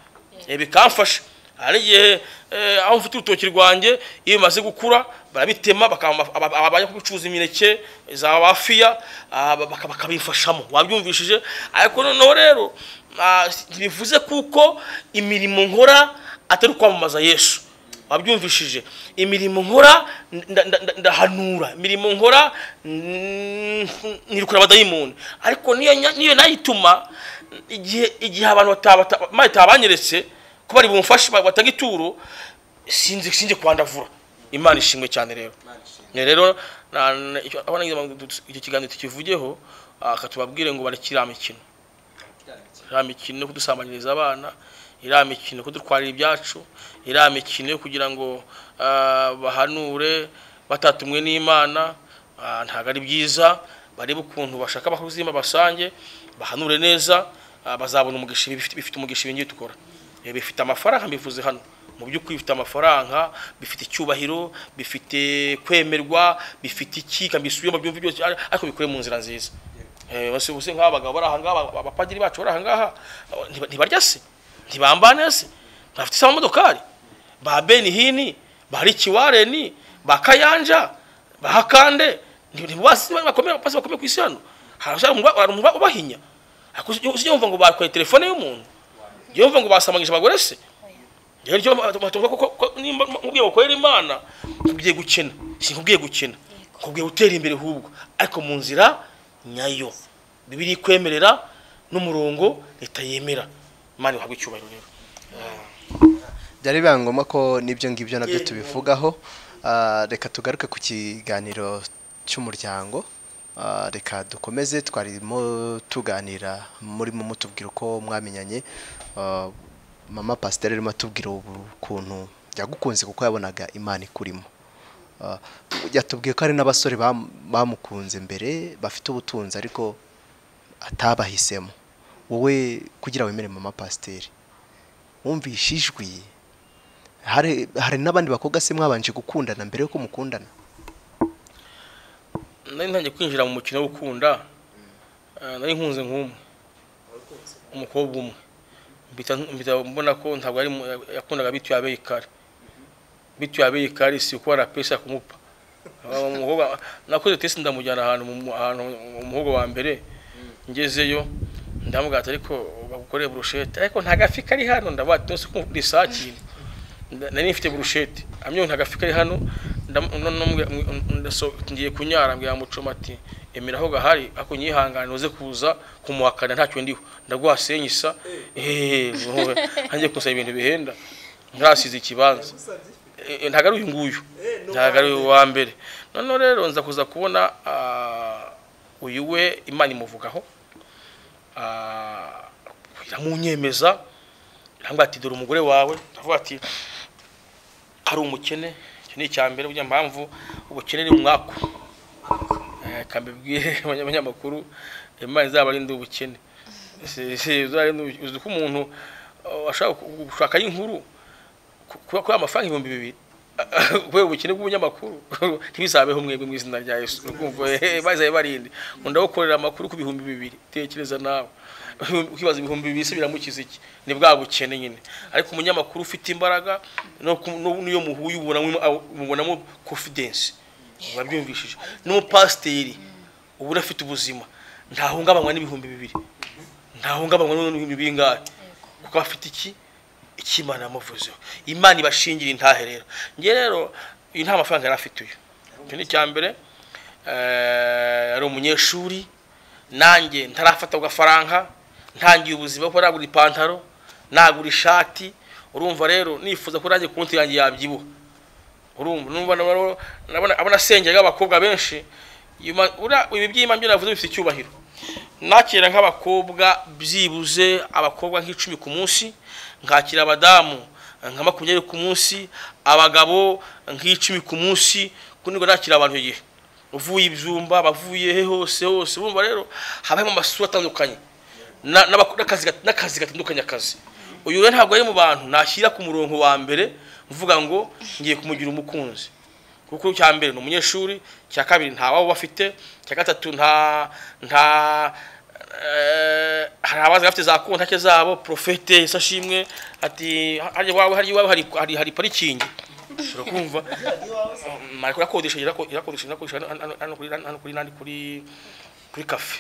Eh, bikamfasha hari igihe eh, aho mfite urutoki rwanjye iyo bimaze gukura barabitema bakamba- aba- aba- abajya kubicuruza imineke za bafiya ah, baka- bakabifashamo wabyumvishije ariko noneho rero ah, bivuze kuko imirimo nkora atari kwamamaza yesu wabyumvishije imirimo nkora nda- nda- nda- ndahanura imirimo nkora mm, nirukura abadayimoni ariko niyo nya- niyo nayo ituma igihe igihe abantu bata- bata- Imana itabanyeretse ko bari bumfashe ba- batanga ituro sinzi sinzi kwandavura imana ishimwe cyane rero Ne rero na- na- icyo- aho nagize ngo tu- icyo kiganiro tukivugeho aka tubabwire ngo barekira imikino iriya mikino yo kudusambanyiriza abana iriya mikino yo kudutwarira ibyacu iriya mikino yo kugira ngo ah, bahanure batatumwe n'imana ah, ntabwo ari byiza barebe ukuntu bashaka abakozi basange bahanure neza ah, bazabona umugisha ibi bifite- bifite umugisha ibingiye dukora Eh, bifite amafaranga mbivuze hano mu by'ukuri bifite amafaranga bifite icyubahiro bifite kwemerwa bifite iki kambisubiyemo byumva byose ariko bikore mu nzira nziza bose bose nk'aba bagabo bari ahangaha aba- abapadiri bacu bari ahangaha aba- ntiba- ntibarya se ntibambane se bafite se amamodokari ba benihini ba rikiwareni ba kayanja ba hakande ntibasi bakomeye basi bakomeye ku isi hano hari abashaka umugwa- hari umugwa ubahinya ariko ujye- ujye wumva ngo bakuye telefone y'umuntu ujye wumva ngo basamanyije abagore se rero icyo batuvuga ko nimba mubwiye gukorera imana nkubwiye gukena sinkubwiye gukena nkubwiye gutera imbere hubwo ariko mu nzira nyayo bibiri kwemerera n'umurongo leta yemera imana ihabwa icyubahiro rero byari biba ngombwa ko n'ibyo ngibyo nabyo tubivugaho Ah, reka tugaruke ku kiganiro cy'umuryango Ah, reka dukomeze twarimo tuganira murimo mutubwira uko mwamenyanye Ah, mama pasiteri arimo atubwira ubu ukuntu yagukunze kuko yabonaga imana ikurimo Ah, yatubwiye ko hari n'abasore bam- bamukunze mbere bafite ubutunzi ariko atabahisemo wowe kugira wemere mama pasiteri wumvishe ijwi hari hari n'abandi bakobwa se mwabanje gukundana mbere yuko mukundana nari ntangiye kwinjira mu mukino wo gukunda eh, nari nkunze nk'umwe umukobwa umwe mpita mpita mbona ko ntabwo ari mu- yakundaga bituye abeye kare bituye abeye kare si uko barapesa kumupa Aba- umukobwa nakoze test ndamujyana ahantu mu mu- ahantu umuhogo wa mbere ngezeyo ndamubwira ati ariko bagukore burushete ariko nta gafi kari hano ndabaye tose ko risakinga Nda- nari mfite burushete amyo nta gafi kari hano ndam- no- no- mbwira- mw- ndaso- ngiye kunyara mbwira mucoma ati emera aho gahari ako nyihangane uze kuza kumuhakana ntacyo ndiho ndaguhasenye isa ehehe ntangiye kumusaba ibintu bihenda ntarasize ikibanza Eh, eh, ntabwo ari uyu nguyu ntabwo ari uwa mbere noneho rero nza kuza kubona ah, uyu we imana imuvugaho ah, iramunyemeza irambwira ati dore umugore wawe ndavuga ati ari umukene iki ni icya mbere burya mpamvu ubukene ni umwaku Eh, ka mbibwire abanya- abanyamakuru imana izaba arinde ubukene Si- si- izarinde ubu- uzi ko umuntu uh, ashaka gu- gushaka y'inkuru ku- kuba kuba amafaranga ibihumbi bibiri kubera ubukene bw'ubunyamakuru ntibizabeho mwebwe mu izina rya yesu urumva bazaye barinde ngo ndagukorera amakuru ku bihumbi bibiri tekereza nawe kwibaza ibihumbi bibiri se biramukiza iki ni bwa bukene nyine ariko umunyamakuru ufite imbaraga no ku- no- n'iyo muhuye ubonamo ubonamo confidence babyumvishije n'umupasiteri uba unafite ubuzima ntahungabanywa n'ibihumbi bibiri ntahungabanywa n'ibihumbi bingahe kuko afite iki icyo imana yamuvuzeho imana ibashingira intahe rero njye rero uyu nta mafaranga yari afite uyu icyo ni icya mbere Eh, yari umunyeshuri nanjye ntarafata agafaranga ntangiye ubuzima kuko nagura ipantaro nagura ishati urumva rero nifuza ko nanjye konti yanjye yabyibuha urumva numva nabona- nabona abona asengera abakobwa benshi Yuma- ura- ibi byima byo navuze bifite icyubahiro nakira nk'abakobwa byibuze abakobwa nk'icumi ku munsi nkakira abadamu nka makumyabiri ku munsi abagabo nk'icumi ku munsi ku nibwo nakira abantu igihe uvuye ibyumba abavuye he hose hose bumva rero habaho amasura atandukanye na- n'abako- n'akazi gat- n'akazi gatandukanye akazi uyu rero ntabwo ari mu bantu nashyira ku murongo wa mbere mvuga ngo ngiye kumugira umukunzi kuko icya mbere ni umunyeshuri icya kabiri nta wabo bafite icya gatatu nta nta eh, hari abazi bafite za kontake zabo profete isashimwe ati hariya iwawe hariya iwawe hari- hari hari parikingi ushobora kumva mara kurakodesha irako- irakodesha irakodesha hano- hano- hano kuri hano kuri nandi kuri kuri kafe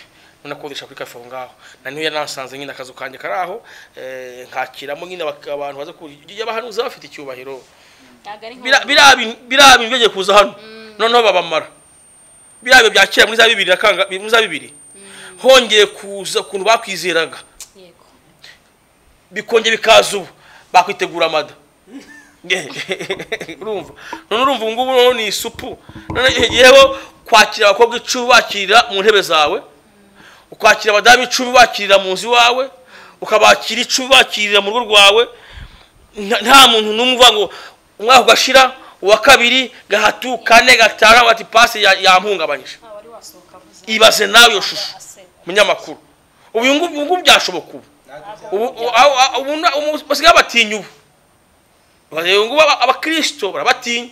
nakodesha kuri kafe aho ngaho na niyo yanasanze nyine akazu kanjye kari aho eh, nkakiramo nyine abak- abantu baza kujya bahanuza bafite icyubahiro ntabwo ari biriya bintu biriya bintu byagiye kuza hano noneho babamara biriya bintu bya kera muri za bibiri na kanga muri za bibiri hongeye kuza ukuntu bakwizeraga yego bikongera bikaza ubu bakwitegura amada urumva none urumva ubu ngubu noneho ni isupu none yewe kwakira abakobwa icumi bakirira mu ntebe zawe ukwakira abadamu icumi bakirira mu nzu iwawe ukabakira icumi bakirira mu rugo rwawe nta- nta muntu n'umwe uvuga ngo umwaka ugashira uwa kabiri gatatu kane gatanu bati pasi ya- yampungabanyije nta wari wasohoka avuze ibaze nawe iyo shusho aseka munyamakuru ubu uyu ngubu ubu ngubu byashoboka ubu ubu aho- aho- ubu na- ubu basigaye batinya ubu ubu ngubu aba- abakirisito barabatinya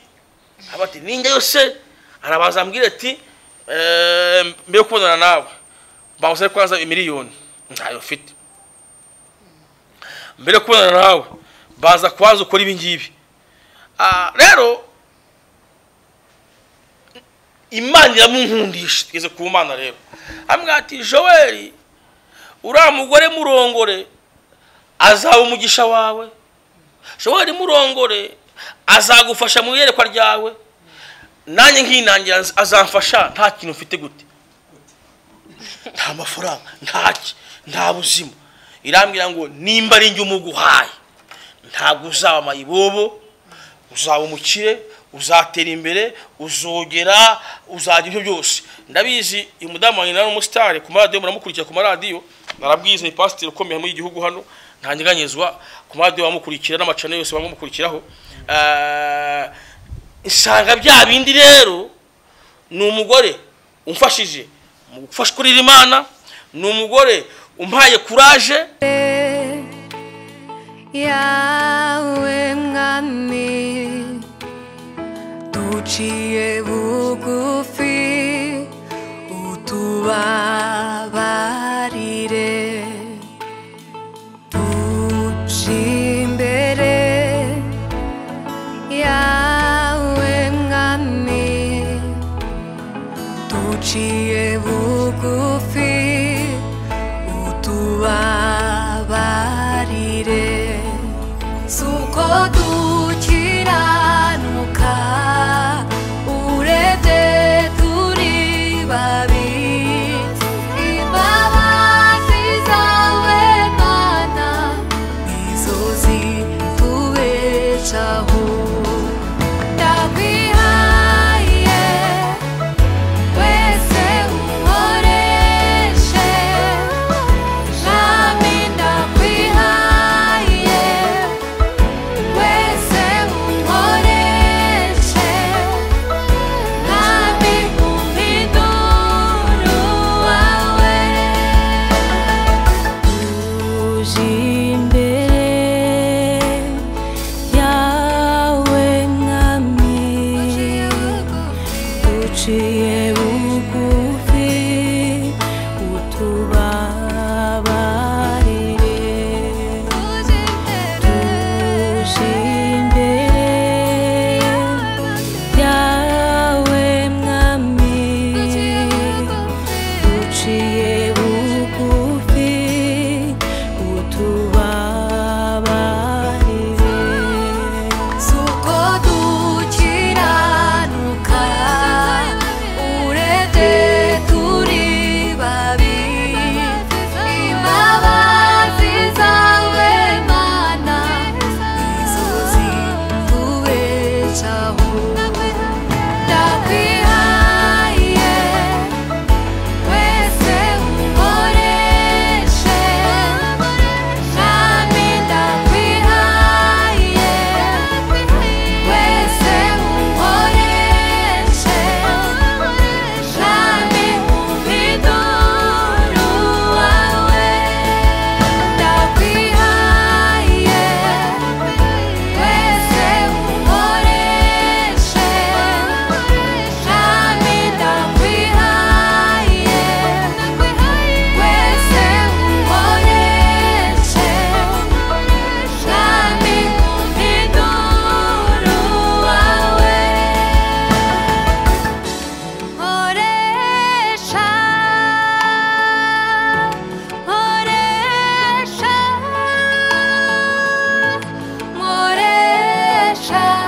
abati ninjye yose arabanza ambwira ati "Eh, mbere yo kubonana nawe mbabuze kwanza miliyoni ntayo mfite mbere yo kubonana nawe baza kubanza ukora ibi ngibi Ah, rero imana iramunkundisha tugeze ku mana rero amwe ati joel uriya mugore murongore azaba umugisha wawe joel murongore azagufasha mu iyerekwa ryawe nanjye nkinangira az- azamfasha nta kintu mfite gute nta mafaranga ntaki nta buzima irambwira ngo nimba ari njye umuguhaye ntabwo uzaba amayibobo uzaba umukire uzatera imbere uzogera uzagira ibyo byose ndabizi uyu mudamu wanjye nawe ni umusitari ku maradiyo muramukurikira ku maradiyo narabwiza ni pasiteri ukomeye muri iki gihugu hano ntanyeganyezwa ku maradiyo bamukurikira n'amacana yose bamukurikiraho Eh, nsanga bya bindi rero ni umugore umfashije mu gufasha kurira imana ni umugore umpaye kuraje yawe mwami duciye bugufi utubabarire Naciye bugufi